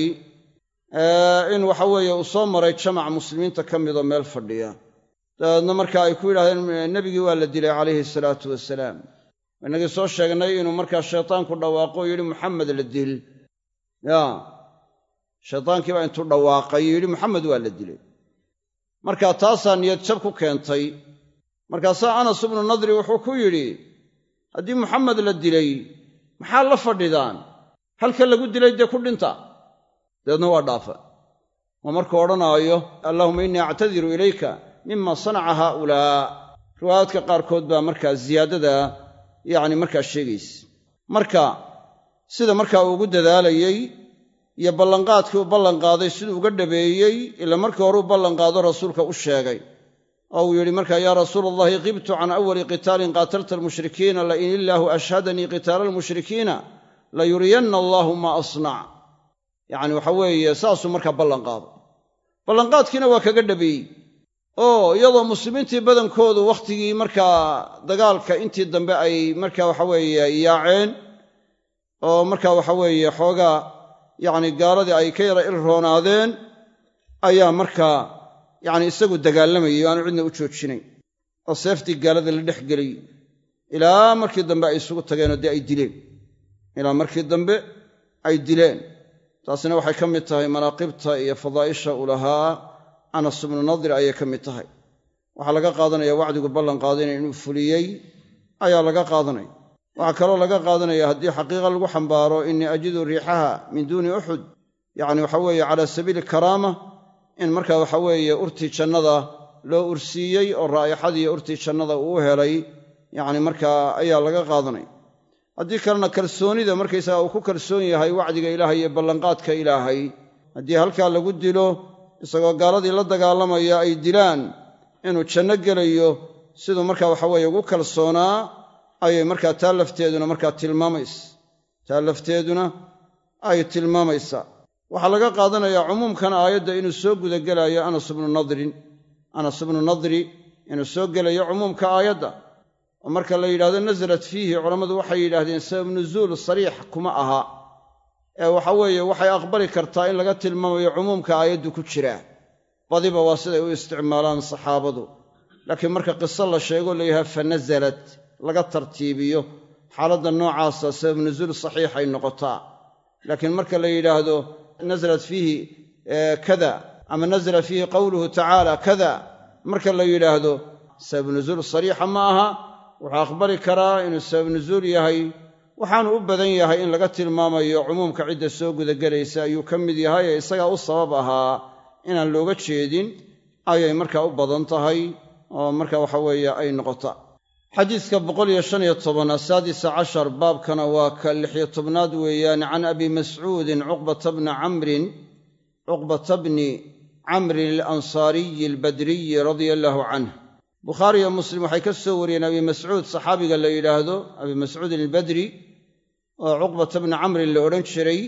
in waxa weeye uu soo maray jamac muslimiinta ka midoo meel fadhiya dabeedna marka ay ku yidhahdeen nebigii waa la dilay calayhi salaatu wasalaam inagii soo sheegnay inuu markaa shaytaanku dhawaaqo o yidhi muxamed la dil ya shaytaankii baa intuu dhawaaqay yidhi muxamed waa la dilay marka taasaa niyad jab ku keentay markaasaa anas ibnu nadri wuxuu ku yidhi haddii muxamed la dilay maxaa la fadhidaan halka lagu dilay dee ku dhinta dabeedna waa dhaafa waa markuu odhanaayo allaahuma innii actadiru ilayka mima sanaca haaulaa riwaayaadka qaarkood baa markaa ziyaadada yacni markaa sheegaysa marka sida markaa uu ugu dadaalayey iyo ballanqaadkii uu ballanqaaday siduu uga dhabeeyey ila markii hore u ballanqaado rasuulka u sheegay oo uu yidhi markaa yaa rasuula allahi qibtu can awali qitaalin qaatalta almushrikiina lain illaahu ashhadanii qitaala almushrikiina layuriyanna allaahu maa asnac yacni waxa weeye saasuu markaa ballanqaaday ballanqaadkiina waa kaga dhabeeyey oo iyadoo muslimiintii badankoodu wakhtigii markaa dagaalka intii dambe ay markaa waxaweeye yaaceen oo markaa waxaweeye xoogaa yacni gaaladii ay ka yara ilroonaadeen ayaa markaa yacni isagu dagaalamayay o aanu cidna u joojinayn oo seeftii gaalada la dhex gelay ilaa markii dambe ay isugu tageenoo dee ay dileen ilaa markii dambe ay dileen taasina waxay ka mid tahay manaaqibta iyo fadaa'isha uu lahaa anas ibnu nadir ayay ka mid tahay waxaa laga qaadanaya wacdigu ballan qaadinaya inuu fuliyey ayaa laga qaadanaya waxaa kaloo laga qaadanaya haddii xaqiiqa lagu xambaaro innii ajidu riixaha min duuni uxud yacni waxa weeye calaa sabiili karaama in marka waxa weeye urtii jannada loo ursiiyey oo raa'ixadii urtii jannada uu helay yacni markaa ayaa laga qaadanaya haddii kalena kalsoonida markaysaga uu ku kalsoon yahay wacdiga ilaahay iyo ballanqaadka ilaahay haddii halkaa lagu dilo isagoo gaaladii la dagaalamaya ay dilaan inuu janno gelayo siduu markaa waxaweeye ugu kalsoonaa ayay markaa taa lafteeduna markaa tilmaamaysa taa lafteeduna ay tilmaamaysaa waxaa laga qaadanayaa cumuumkan aayadda inuu soo gudagelayo anas ibnu nadrin anas ibnu nadri inuu soo gelayo cumuumka aayadda oo marka la yidhahdo nasalat fiihi culammadu waxay yidhaahdeen sabab nuzuul sariix kuma aha ee waxa weeye waxay aqbali kartaa in laga tilmaamayo cumuumka aayaddu ku jiraa badiba waa siday u isticmaalaan saxaabadu laakiin marka qiso la sheego layahaha fa nasalat laga tartiibiyo xaaladda noocaasa sabab nuzuul saxiixay noqotaa laakiin marka la yidhaahdo nasalat fiihi kada ama nasala fiihi qowluhu tacaala kada marka la yidhaahdo sabab nuzuul sariixa ma aha wuxuu aqbali karaa inuu sabab nuzuul yahay waxaanu u badan yahay in laga tilmaamayo cumuumka cidda soo gudagelaysa ayuu ka mid yahay ee isagaa u sabab ahaa inaan looga jeedin ayay markaa u badan tahay oo marka waxa weeye ay noqota xadiidka boqoliyo shan iyo toban asaadisa cashar baabkana waa ka lixiyo tobnaad weeyaan can abi mascuudin cuqbata bni camrin cuqbata bni camrin alansaariyi albadriyi radia allaahu canh bukhaari iyo muslim waxay ka soo wariyeen abi mascuud saxaabiga la yidhaahdo abi mascuudin albadri oo cuqbata bni camrin la odhan jiray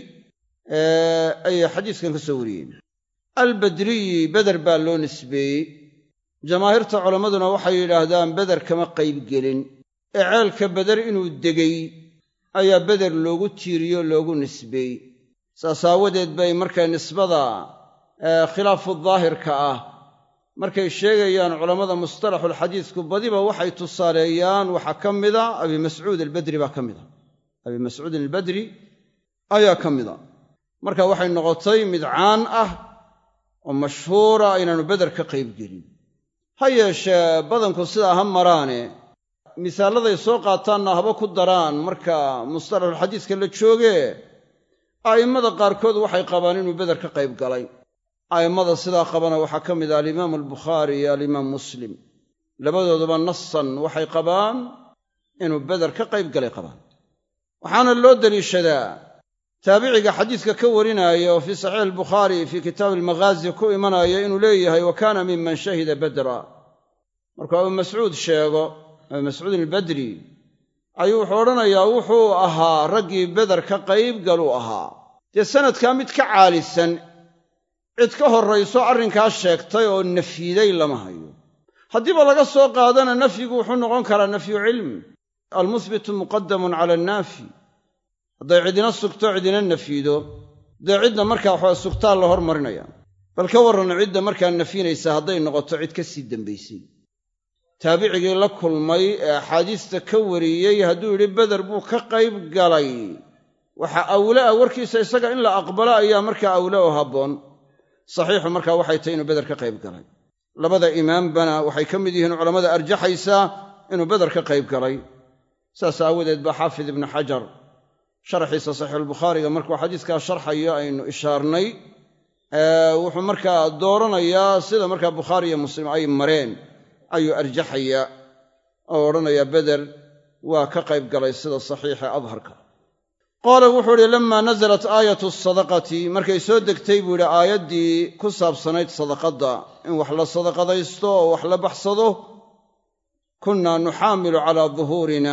ayay xadiiskan ka soo wariyeen albadriyi beder baa loo nisbeeyey jamaahiirta culammaduna waxay yidhaahdaan beder kama qaybgelin ee ceelka beder inuu degay ayaa beder loogu tiiriyo loogu nisbeey saas aawadeed bay markay nisbada khilaafu daahirka ah markay sheegayaan culammada mustalaxulxadiisku badiba waxay tusaaleeyaan waxaa ka mida abi mascuud albadri baa ka mida abi mascuudin albadri ayaa ka mida marka waxay noqotay mid caan ah oo mashhuura aynaanu beder ka qaybgelin ha yeeshee badanku sidaa ha maraane misaalladay soo qaataanna haba ku daraan marka mustalaxulxadiiska la joogee a'immada qaarkood waxay qabaan inuu beder ka qayb galay a'immada sidaa qabana waxaa ka mid ah alimaamu albukhaari iyo alimaam muslim labadooduba nasan waxay qabaan inuu beder ka qayb galay qabaan waxaana loo deliishadaa taabiciga xadiidka ka warinaya oo fii saxiix albukhaari fii kitaabi almaghaazi ku imanaya inuu leeyahay wa kaana miman shahida badra markuu abu mascuud sheego abu mascuudin albadri ayuu wuxuu odhanayaa wuxuu ahaa raggii beder ka qayb galuu ahaa dee sanadkaa mid ka caalisan cid ka horrayso arrinkaas sheegtay oo nafyiday lama hayo haddiiba laga soo qaadana nafyigu wuxuu noqon karaa nafyu cilm almuhbitu muqadamun cala annaafi hadday cidina sugto cidina nafyido dee cidda markaa waxaa sugtaa la hormarinaya bal ka warran cidda markaa nafyinaysa hadday noqoto cid ka sii dambaysay taabicigii la kulmay ee axaadiista ka wariyey hadduu yidhi beder buu ka qayb galay waxa awle ah warkiisa isaga in la aqbalo ayaa markaa awle oo habboon saxiixu markaa waxay tahy inuu beder ka qayb galay labada imaambana waxay ka mid yihiin culammada arjaxaysaa inuu beder ka qayb galay saas aawadeed baa xaafid ibnu xajar sharxiisa saxiixulbukhaariga markuu xadiiskaa sharxayo aynu ishaarnay wuxuu markaa dooranayaa sida markaa bukhaari iyo muslim ay mareen ayuu arjaxayaa oo odhanayaa beder waa ka qayb galay sida saxiixa adharka qaala wuxuu idhi lammaa nasalat aayatu sadaqati markay soo degtay buu yidhi aayaddii ku saabsanayd sadaqadda in wax la sadaqadaysto oo wax la baxsado kunnaa nuxaamilu calaa duhuurina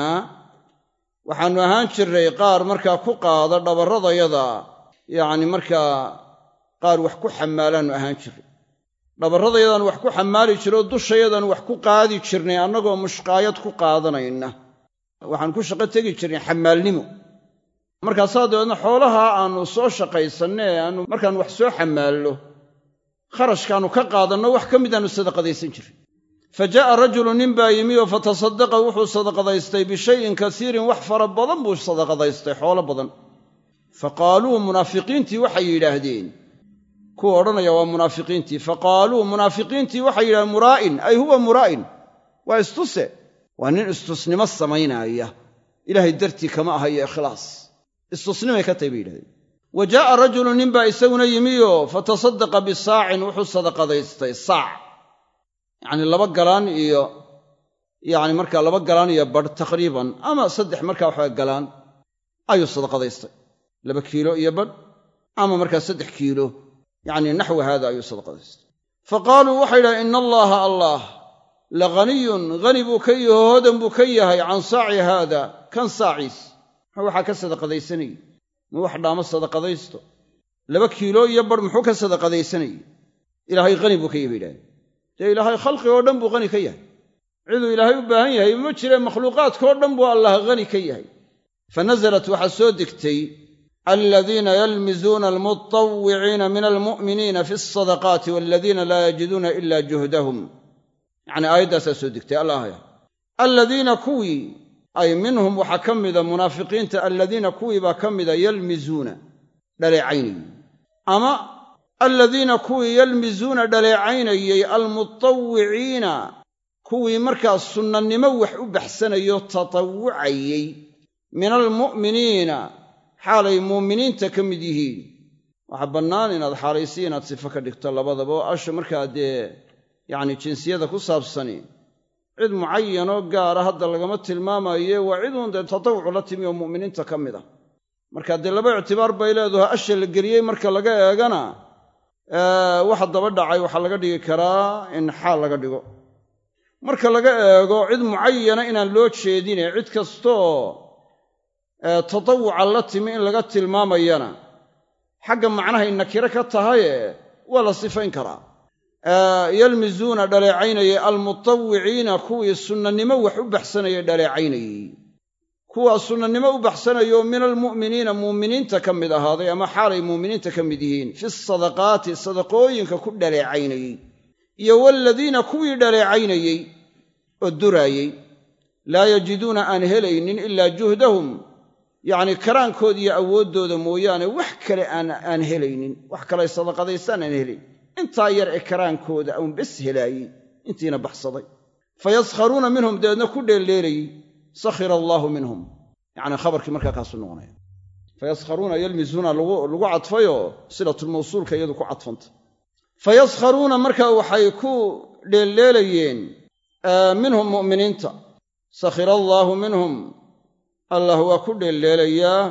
waxaannu ahaan jirray qaar markaa ku qaada dhabarradayada yacni markaa qaar wax ku xamaalaannu ahaan jirray dhabarradayadaan wax ku xamaali jiro oo dushayadaan wax ku qaadi jirnay annagoo mushqaayad ku qaadanayna waxaan ku shaqo tegi jirnay xamaalnimo markaasaa dabeedna xoolaha aannu soo shaqaysanne ee aannu markaan wax soo xamaallo kharashkaannu ka qaadanno wax ka midaannu sadaqadaysan jirin fa jaa'a rajulu nin baa yimi oo fatasadaqa wuxuu sadaqadaystay bishayin kasiirin wax fara badan buu sadaqadaystay xoolo badan fa qaaluu munaafiqiintii waxay yidhaahdeen kuwa odhanaya waa munaafiqiintii fa qaaluu munaafiqiintii waxay yidhahdeen muraa'in ay huwa muraa'in waa istuse waa nin istusnimo samaynaaya ilaahay dartii kama ahayo ikhlaas istusnimay ka tahy bay yidhahdeen wa jaa'a rajulu nin baa isaguna yimioo fatasadaqa bisaacin wuxuu sadaqadaystay saac yacnii laba galaan iyo yacni markaa laba galaan iyo badh taqriiban ama saddex markaa waxaa galaan ayuu sadaqadaystay laba kiilo iyo badh ama markaa saddex kiilo yacni naxwi haada ayuu sadaqadaystay fa qaaluu waxay yidhahen ina allaaha allah la ghaniyun hani buu ka yaho hodan buu ka yahay can saaci haada kan saaciis muxuu waxaa ka sadaqadaysanayey ma wax dhaamo sadaqadaysto laba kiilo iyo badh muxuu ka sadaqadaysanayey ilaahay hani buu ka yahy bay yidhahdeen dee ilaahay khalqig oo dhan buu hani ka yahay ciduu ilaahay u baahan yahay ma jire makhluuqaadkao dhan buu allah hani ka yahay fa nasalat waxaa soo degtay aladiina yalmizuuna almutawwiciina min almu'miniina fi alsadaqaati waladiina laa yajiduuna ila juhdahum yacnii aayaddaasaa soo degtay allaahya aladiina kuwii ay minhum waxaa ka mida munaafiqiinta aladiina kuwii baa ka mida yalmizuuna dhaleecaynayey ama aladiina kuwii yalmizuuna dhaleecaynayey almutawwiciina kuwii markaa sunnanimo wax u baxsanayo tatawucayey min almu'miniina xaalay muuminiinta ka mid yihiin waxaa bannaan inaad xaalaysi inaad sifo ka dhigto labadaba oo asha markaa dee yacni jinsiyada ku saabsani cid mucayanoo gaara hadda lagama tilmaamaye waa ciduun dee tatawucu la timi oo mu'miniinta ka mid ah marka dee laba ictibaar bay leedaho asha la geliyey marka laga eegana waxa daba dhacay waxaa laga dhigi karaa in xaal laga dhigo marka laga eego cid mucayana inaan loo jeedine cid kastoo tatawuca la timi in laga tilmaamayana xagga macnahay nakiro ka tahaye waa la sifayn karaa yalmizuuna dhaleecaynayey almutawwiciina kuwii sunnanimo wax u baxsanayay dhaleecaynayey kuwaa sunnanimo u baxsanayo min almu'miniina muuminiinta ka mid ahaaday ama xaalay muuminiinta ka mid yihiin fi sadaqaati sadaqooyinka ku dhaleecaynayey iyo waaladiina kuwii dhaleecaynayey oo duraayey laa yajiduuna aan helaynin ilaa juhdahum yacnii karaankooda iyo awooddooda mooyaane wax kale aan helaynin wax kalay sadaqadaystaan aan helayn intaa yar ee karaankooda uun bes helaayey intiina baxsaday fa yaskharuuna minhum dabeedna ku dheeldheelayey sakhira allaahu minhum yacnii khabarkii markaa kaasuu noqonaya fa yaskharuuna yalmizuuna lagu cadfayoo silatulmawsuulka iyadu ku cadfanta fa yaskharuuna markaa waxay ku dheeldheelayeen minhum mu'miniinta sakhira allaahu minhum allah waa ku dheeldheelayaa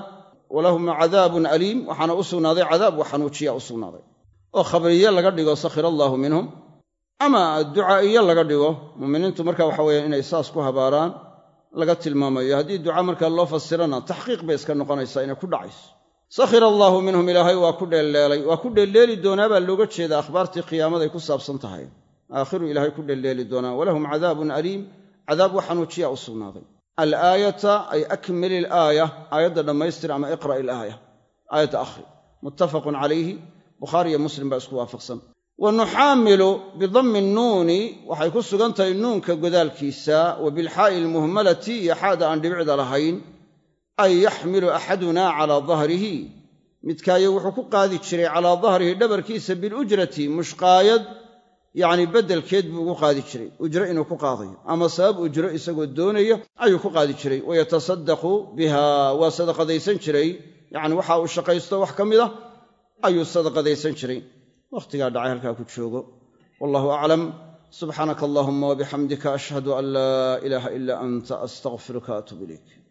walahum cadaabun aliim waxaana u sugnaaday cadaab wa xanuujiya u sugnaaday oo khabriye laga dhigo sakhira allaahu minhum ama ducaa'iye laga dhigo muminiintu marka waxa weeyaan inay saas ku habaaraan laga tilmaamayo haddii duca markaa loo fasirana taxqiiq bay iska noqonaysaa inay ku dhacayso sakhira allaahu minhum ilaahay waa ku dheelleelay waa ku dheelleeli doonaa baa looga jeeda akhbaartii qiyaamaday ku saabsan tahay aakhiru ilaahay ku dheelleeli doonaa walahum cadaabun aliim cadaab wa xanuujiya u sugnaaday alaayata ay akmili ilaaya aayadda dhammaystir ama iqra' ilaaya aayadda akhri muttafaqun calayhi bukhaari iyo muslim baa isku waafaqsan wa nuxaamilu bidammi nnuuni waxay ku sugan tahay nuunka godaalkiisa wa bilxaa'i almuhmalati iyo xaada aan dhibicda lahayn ay yaxmilu axadunaa calaa dahrihi midkaayo wuxuu ku qaadi jiray calaa dahrihi dhabarkiisa bilujrati mushqaayad yacni beddelkeed buu ugu qaadi jiray ujro inuu ku qaadayo ama sabab ujro isagoo doonaya ayuu ku qaadi jiray wayatasaddaqu biha waa sadaqadaysan jiray yacni waxa uu shaqaysto wax ka mid ah ayuu sadaqadaysan jiray wakhtigaa dhacay halkaa ku joogo wallahu aclam subxaanaka allahuma wabixamdika ashhadu an laa ilaaha ilaa anta astaqfiruka atub ilayk